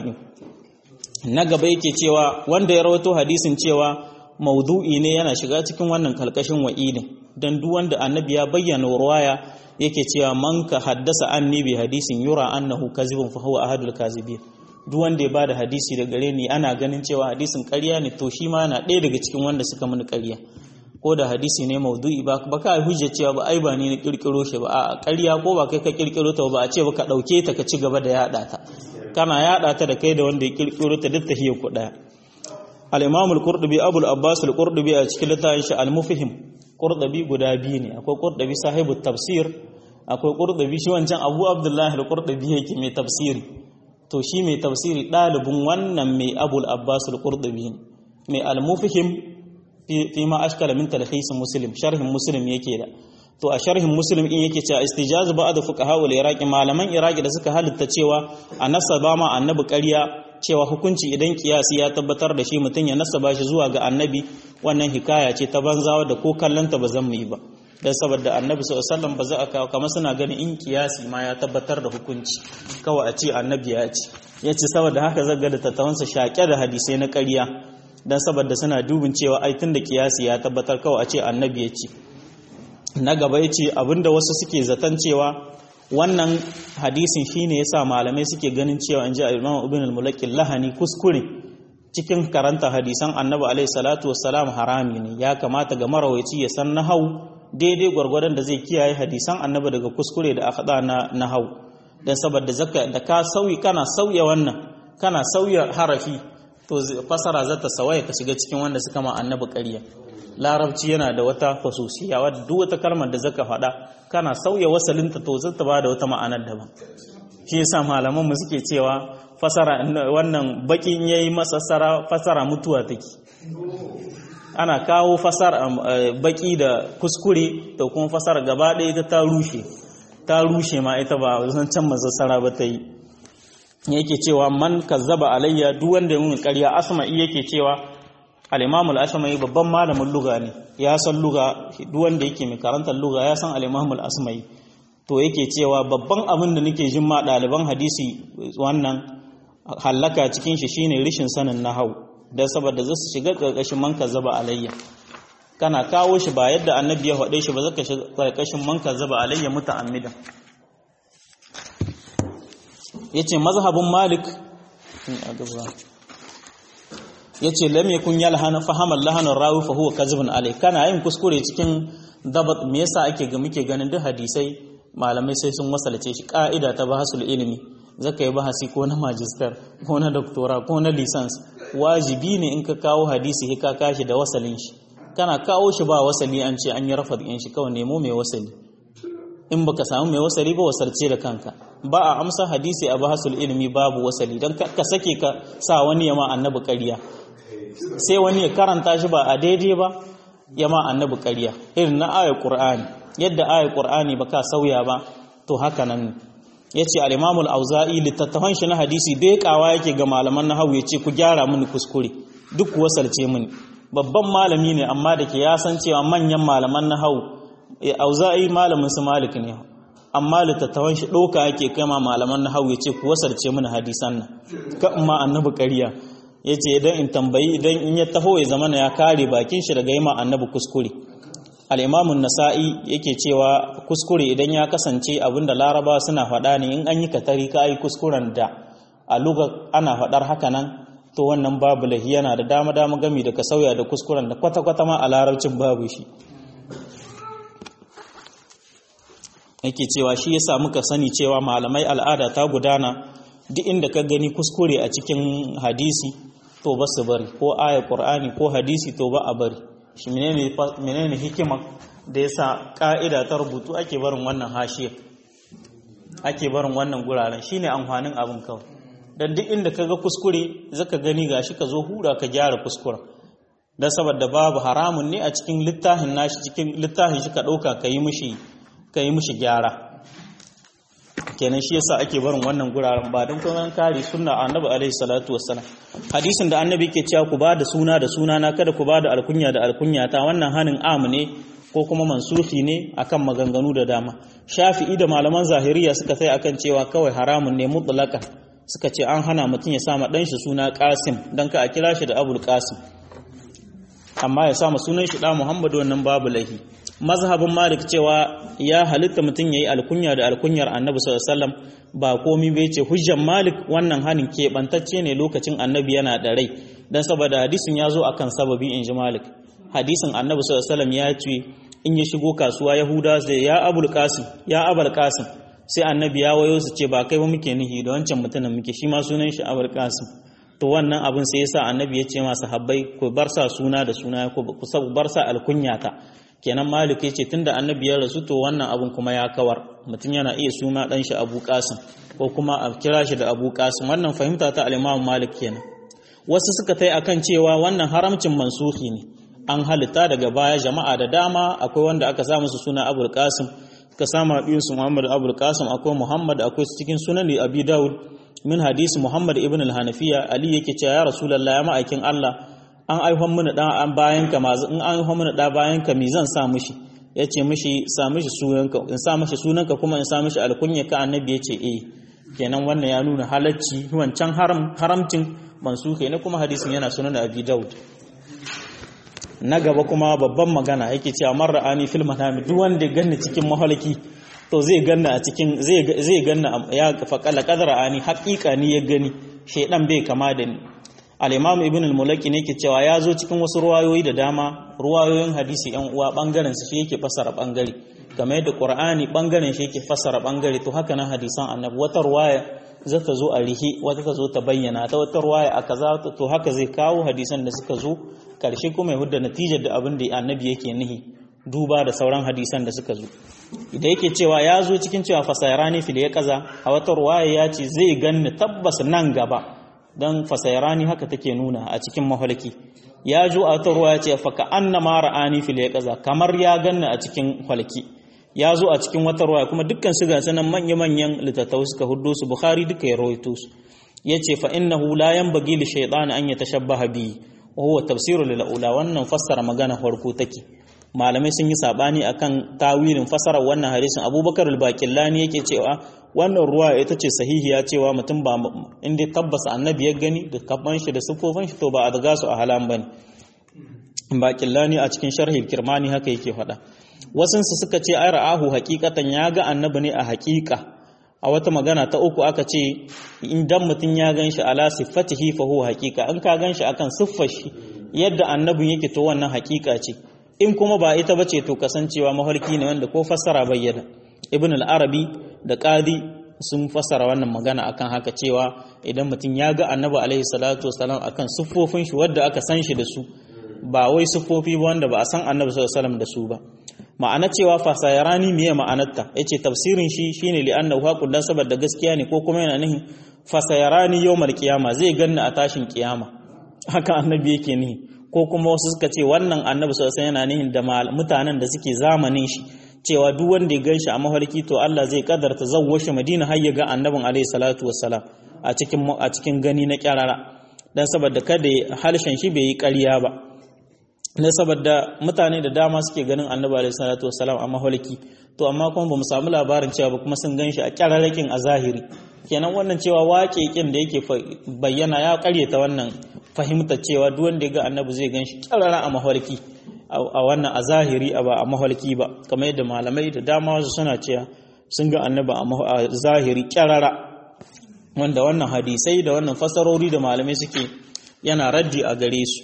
S1: na gaba yake cewa wanda ya rawato hadisin cewa maudu'i ne yana shiga cikin wannan kalkashin wa'idin dan duk wanda annabi ya bayyana ruwaya yake cewa man ka haddasa anni bi hadisin yura annahu kazibun fa huwa ahadul kazibin duk wanda ya bada hadisi da gare ni ana ganin cewa hadisin ƙarya ne to shi ma yana ɗaya daga cikin wanda suka mini ƙarya ko da hadisi ne maudu'i ba ba ka hujja cewa ba ai ba ni na kirkiro shi ba a ƙarya ko ba kai ka kirkiro ta ba a ce ba ka ɗauke ta ka ci gaba da yaɗa ta kana yaɗa ta da kai da wanda ya kirkiro ta duk tahiyar ku ɗaya al-imam al-qurtubi abul abbas al-qurtubi a cikin littafin shi al-mufhim qurtubi guda biyu ne akwai qurtubi sahibu tafsir akwai qurtubi shi wancan abu abdullah al-qurtubi yake mai tafsiri to shi mai tafsiri dalibin wannan mai abul abbas al-qurtubi mai al-mufhim fi ma ashkala min talhis muslim sharhin muslim yake da to a sharhin muslim in yake cewa istijaz ba'd fuqaha wal iraqi malaman iraqi da suka halitta cewa a nasaba ma annabi ƙarya cewa hukunci idan kiyasi ya tabbatar da shi mutum ya nasaba shi zuwa ga annabi wannan hikaya ce ta banzawa da ko kallanta ba zan mu yi ba dan saboda annabi sallallahu alaihi wasallam ba za a kawo kamar suna ganin in kiyasi ma ya tabbatar da hukunci kawai a ce annabi ya ce yace saboda haka zaga da tattawansa shaƙe da hadisai na ƙarya dan saboda suna dubin cewa ai tun da kiyasi ya tabbatar kawai a ce annabi ya ce na gaba ya ce abinda wasu suke zaton cewa wannan hadisin shine yasa malamai suke ganin cewa an ji Imam Ibn al-Mulaqi lahani kuskure cikin karanta hadisan Annabi alaihi salatu wassalam harami ne ya kamata ga marawaici ya san nahau daidai gwargwadon da zai kiyaye hadisan Annabi daga kuskure da akhda na nahau dan saboda zaka da ka sauyi kana sauya wannan kana sauya harafi to fasara zata sawaya ka shiga cikin wanda suka ma Annabi ƙarya larabci yana da wata fasusiya wadda duk wata kalmar da zaka faɗa kana sauya wasalinta to zata ba da wata ma'anar daban shi yasa malaman mu suke cewa fasara wannan bakin yayi masassara fasara mutuwa take ana kawo fasara baki da kuskure da kuma fasara gaba ɗaya ita ta rushe ta rushe ma ita ba zan can masassara ba ta yi yake cewa man kazzaba alayya duk wanda ya mun ƙarya asma'i yake cewa al-imam al-asma'i babban malamin luga ne ya san luga duk wanda yake mai karantar luga ya san al-imam al-asma'i to yake cewa babban abin da nake jin ma ɗaliban hadisi wannan hallaka cikin shi shine rishin sanin nahau dan saboda za su shiga ƙarƙashin man kazzaba alayya kana kawo shi ba yadda annabi ya faɗe shi ba zaka shiga ƙarƙashin man kazzaba alayya muta'ammidan yace mazhabin malik yace lam yakun yalhana fahamal lahanan rawi fa huwa kazibun alai kana yin kuskure cikin dabat me yasa ake ga muke ganin duk hadisai malamai sai sun wasalce shi ka'ida ta bahasul ilimi zaka yi bahasi ko na magister ko na doctora ko na license wajibi ne in ka kawo hadisi ka kashi da wasalin shi kana kawo shi ba wasali an ce an yi rafat in shi kawai nemo mai wasali in baka samu mai wasali ba wasarce da kanka ba a amsa hadisi a bahasul ilimi babu wasali don ka sake ka sa wani yama annabi ƙarya sai wani ya karanta shi ba a daidai ba yama annabi ƙarya irin na ayar qur'ani yadda ayar qur'ani ba ka sauya ba to haka nan yace al-imam al-auza'i littattafan shi na hadisi bai kawa yake ga malaman nahwu yace ku gyara mini kuskure duk wasalce mini babban malami ne amma da ke ya san cewa manyan malaman nahwu auza'i malamin su malik ne amma littattafan shi ɗauka yake kama malaman na hau ya ce ku wasarce mini hadisan nan ka ma annabi ƙarya ya ce idan in tambayi idan in ya taho ya zama ya kare bakin shi daga yi ma annabi kuskure al'imamun nasa'i yake cewa kuskure idan ya kasance abinda laraba suna faɗa ne in an yi katari ka yi kuskuren da a luga ana faɗar haka nan to wannan babu lahi yana da dama dama gami da ka sauya da kuskuren da kwata-kwata ma a larabcin babu shi yake cewa shi yasa muka sani cewa malamai al'ada ta gudana duk inda ka gani kuskure a cikin hadisi to ba su bari ko aya qur'ani ko hadisi to ba a bari shi menene menene hikima da yasa ka'ida ta rubutu ake barin wannan hashiya ake barin wannan guraren shine amfanin abin kawai dan duk inda ka ga kuskure zaka gani gashi ka zo hura ka gyara kuskuren dan saboda babu haramun ne a cikin littafin nashi cikin littafin shi ka dauka ka yi mishi ka yi mishi gyara kenan shi yasa ake barin wannan guraren ba don kuma kare sunna annabi alaihi salatu wassalam hadisin da annabi ke cewa ku bada suna da suna na kada ku bada alkunya da alkunya ta wannan hanin am ne ko kuma mansuhi ne akan maganganu da dama shafi'i da malaman zahiriya suka sai akan cewa kawai haramun ne mutlaka suka ce an hana mutum ya sama dan shi suna qasim dan ka a kira shi da abul qasim amma ya sama sunan shi da muhammadu wannan babu lahi mazhabin malik cewa ya halitta mutum ya yi alkunya da alkunyar annabi sallallahu ba komi bai ce hujjan malik wannan hanin keɓantacce ne lokacin annabi yana da rai don saboda hadisin ya zo akan sababi in ji malik hadisin annabi sallallahu ya ce in ya shigo kasuwa yahuda sai ya abul qasim ya abul qasim sai annabi ya wayo su ce ba kai ba muke nihi da wancan mutumin muke shi ma sunan shi abul qasim to wannan abin sai yasa annabi ya ce masa habbai ku bar sa suna da suna ku bar sa alkunyata kenan malik ya ce tunda annabi ya rasu to wannan abun kuma ya kawar mutum yana iya suna dan shi abu qasim ko kuma a kira shi da abu qasim wannan fahimta ta al-imam malik kenan wasu suka tai akan cewa wannan haramcin mansuhi ne an halitta daga baya jama'a da dama akwai wanda aka sa musu suna abul qasim suka sama biyun su muhammad abul qasim akwai muhammad akwai cikin sunan abi daud min hadisi muhammad ibn al-hanafiya ali yake cewa ya rasulullah ya ma'aikin allah an aihon mana ɗan an bayan ka mazu in an aihon mana ɗa bayan ka mi zan sa mishi ya ce mishi sa mishi sunanka in sa mishi sunanka kuma in sa mishi alkunya ka annabi ya ce eh kenan wannan ya nuna halacci wancan haram haramcin mansuke ne kuma hadisin yana sunan abi daud na gaba kuma babban magana yake cewa marra ani fil manami duk wanda ganni cikin mahalaki to zai ganna a cikin zai zai ganna ya faqala qadara ani haqiqa ni ya gani shedan bai kama da ni al-imam ibn al-mulaki ne ke cewa ya zo cikin wasu ruwayoyi da dama ruwayoyin hadisi yan uwa bangaren su shi yake fasara bangare kamar yadda qur'ani bangaren shi yake fasara bangare to haka nan hadisan annabi wata ruwaya za ta zo a rihi wata ta zo ta bayyana ta wata ruwaya a kaza to haka zai kawo hadisan da suka zo karshe kuma ya hudda natijar da abin da annabi yake nihi duba da sauran hadisan da suka zo idan yake cewa ya zo cikin cewa fasairani fil ya kaza a wata ruwaya ya ce zai ganni tabbas nan gaba don fasairani haka take nuna a cikin mahalki ya jo a wata ruwaya ce fa ka annama ra'ani fil ya kaza kamar ya ganni a cikin halki ya zo a cikin wata ruwaya kuma dukkan su ga sanan manya-manyan littattafai suka hudo su bukhari duka ya rawaito su yace fa innahu la yanbaghi li shaytan an yatashabbaha bi wa huwa tafsiru lil ula wannan fassara magana farko take malamai sun yi sabani akan tawilin fassarar wannan hadisin Abubakar al-Baqillani yake cewa wannan ruwa ita ce sahihiya cewa mutum ba inda tabbas annabi ya gani da kaban shi da sufofin shi to ba a daga su a halan bane Baqillani a cikin sharhi kirmani haka yake faɗa wasansu suka ce ai ra'ahu haqiqatan ya ga annabi ne a haqiqa a wata magana ta uku aka ce idan mutum ya gan shi ala siffatihi fa huwa haqiqa in ka gan shi akan siffar shi yadda annabin yake to wannan haqiqa ce in kuma ba ita bace to kasancewa mafarki ne wanda ko fassara bayyana ibn al-arabi da qadi sun fassara wannan magana akan haka cewa idan mutum ya ga annabi alaihi salatu wasalam akan siffofin shi wadda aka san shi da su ba wai siffofi ba wanda ba a san annabi sallallahu alaihi wasallam da su ba ma'ana cewa fasayarani miye ma'anarta yace tafsirin shi shine li annahu haqul dan saboda gaskiya ne ko kuma yana nihin fasayarani yawmal qiyama zai ganni a tashin kiyama haka annabi yake nihi ko kuma wasu suka ce wannan annabi sallallahu alaihi yana nihin da mutanen da suke zamanin shi cewa duk wanda ya ganshi a mafarki to Allah zai kadarta zawwashe Madina har ya ga annabin alaihi salatu wassalam a cikin a cikin gani na kyarara dan saboda kada halshen shi bai yi ƙarya ba ne saboda mutane da dama suke ganin annabi alaihi salatu wassalam a maholiki to amma kuma bamu samu labarin cewa ba kuma sun ganshi a kyararrakin a zahiri kenan wannan cewa waƙeƙin da yake bayyana ya karyata wannan fahimtar cewa duk wanda ya ga annabi zai ganshi kyarara a maholiki a wannan a zahiri a ba a maholiki ba kamar yadda malamai da dama wasu suna cewa sun ga annabi a zahiri kyarara wanda wannan hadisai da wannan fasarori da malamai suke yana raddi a gare su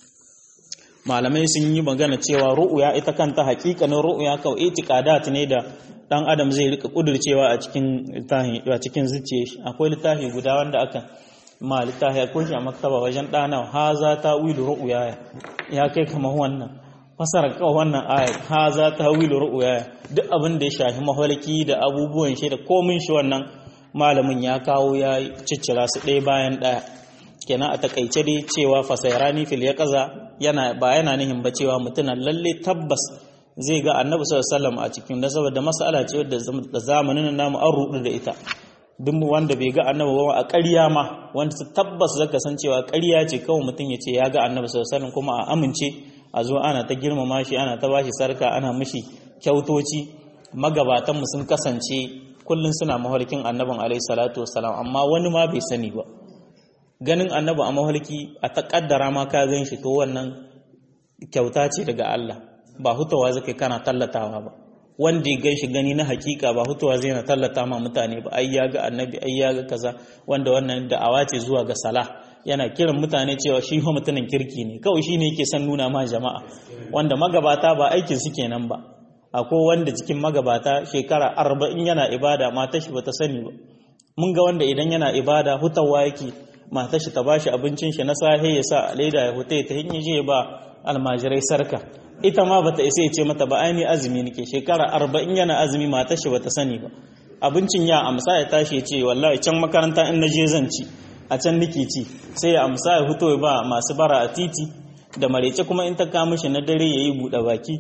S1: malamai sun yi magana cewa ru'uya ita kanta hakikanin ru'uya kawai itiqadat ne da dan adam zai rika kudurcewa a cikin littafi a cikin zuciya shi akwai littafi guda wanda aka ma littafi akwai shi a maktaba wajen dana haza tawilu ru'uya ya kai kamar wannan fasara kawai wannan aya haza tawilu ru'uya duk abin da ya shafi mahalki da abubuwan shi da komin shi wannan malamin ya kawo ya ciccira su ɗaya bayan ɗaya kenan a takaice dai cewa fasairani fil ya kaza yana ba yana nihin ba cewa mutunan lalle tabbas zai ga annabi sallallahu alaihi wasallam a cikin da saboda mas'ala ce wadda da zamanin namu an rudu da ita duk wanda bai ga annabi ba a ƙarya ma wanda tabbas zaka san cewa ƙarya ce kawai mutum ya ce ya ga annabi sallallahu alaihi wasallam kuma a amince a zo ana ta girmama shi ana ta bashi sarka ana mishi kyautoci magabatan mu sun kasance kullun suna mafarkin annabin alaihi salatu wasalam amma wani ma bai sani ba ganin annabi a mahalki a taƙaddara ma ka gan shi to wannan kyauta ce daga Allah ba hutawa zai kana tallatawa ba wanda ya gan shi gani na hakika ba hutawa zai na tallata ma mutane ba ai ya ga annabi ai ya ga kaza wanda wannan da'awa ce zuwa ga salah yana kiran mutane cewa shi fa mutumin kirki ne kawai shine yake son nuna ma jama'a wanda magabata ba aikin su kenan ba akwai wanda cikin magabata shekara arba'in yana ibada matar shi bata sani ba mun ga wanda idan yana ibada hutawa yake matar shi ta bashi abincin shi na sahe ya sa a leda ya huta ta hinyi je ba almajirai sarka ita ma bata isa ya ce mata ba aini azumi nake shekara arba'in yana azumi matar shi bata sani ba abincin ya amsa ya tashi ya ce wallahi can makaranta in naje zan ci a can nake ci sai ya amsa ya fito ba masu bara a titi da marece kuma in ta kama shi na dare ya yi buɗe baki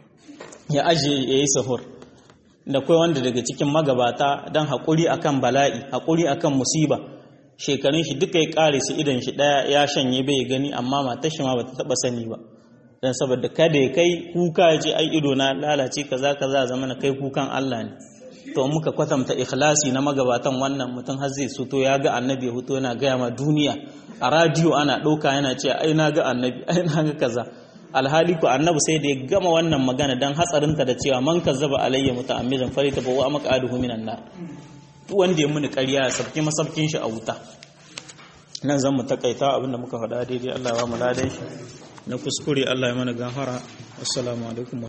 S1: ya aje ya yi sahur da kai wanda daga cikin magabata don haƙuri akan bala'i haƙuri akan musiba shekarun shi duka ya kare su idan shi daya ya shanye bai gani amma matar shi ma bata taba sani ba dan saboda kada ya kai kuka ya ce ai ido na lalace kaza kaza zama na kai kukan Allah ne to muka kwatanta ikhlasi na magabatan wannan mutum har zai soto ya ga annabi ya fito yana gaya ma duniya a radiyo ana ɗauka yana ce ai na ga annabi ai na ga kaza alhali ku annabi sai da ya gama wannan magana dan hatsarinta da cewa man kazzaba alayya muta'ammidan farita bawa maqaduhu minan nar duk wanda ya muni ƙarya ya sabki masabkin shi a wuta nan zan mu takaita abinda muka faɗa daidai Allah ya ba mu ladan shi na kuskure Allah ya mana gafara assalamu alaikum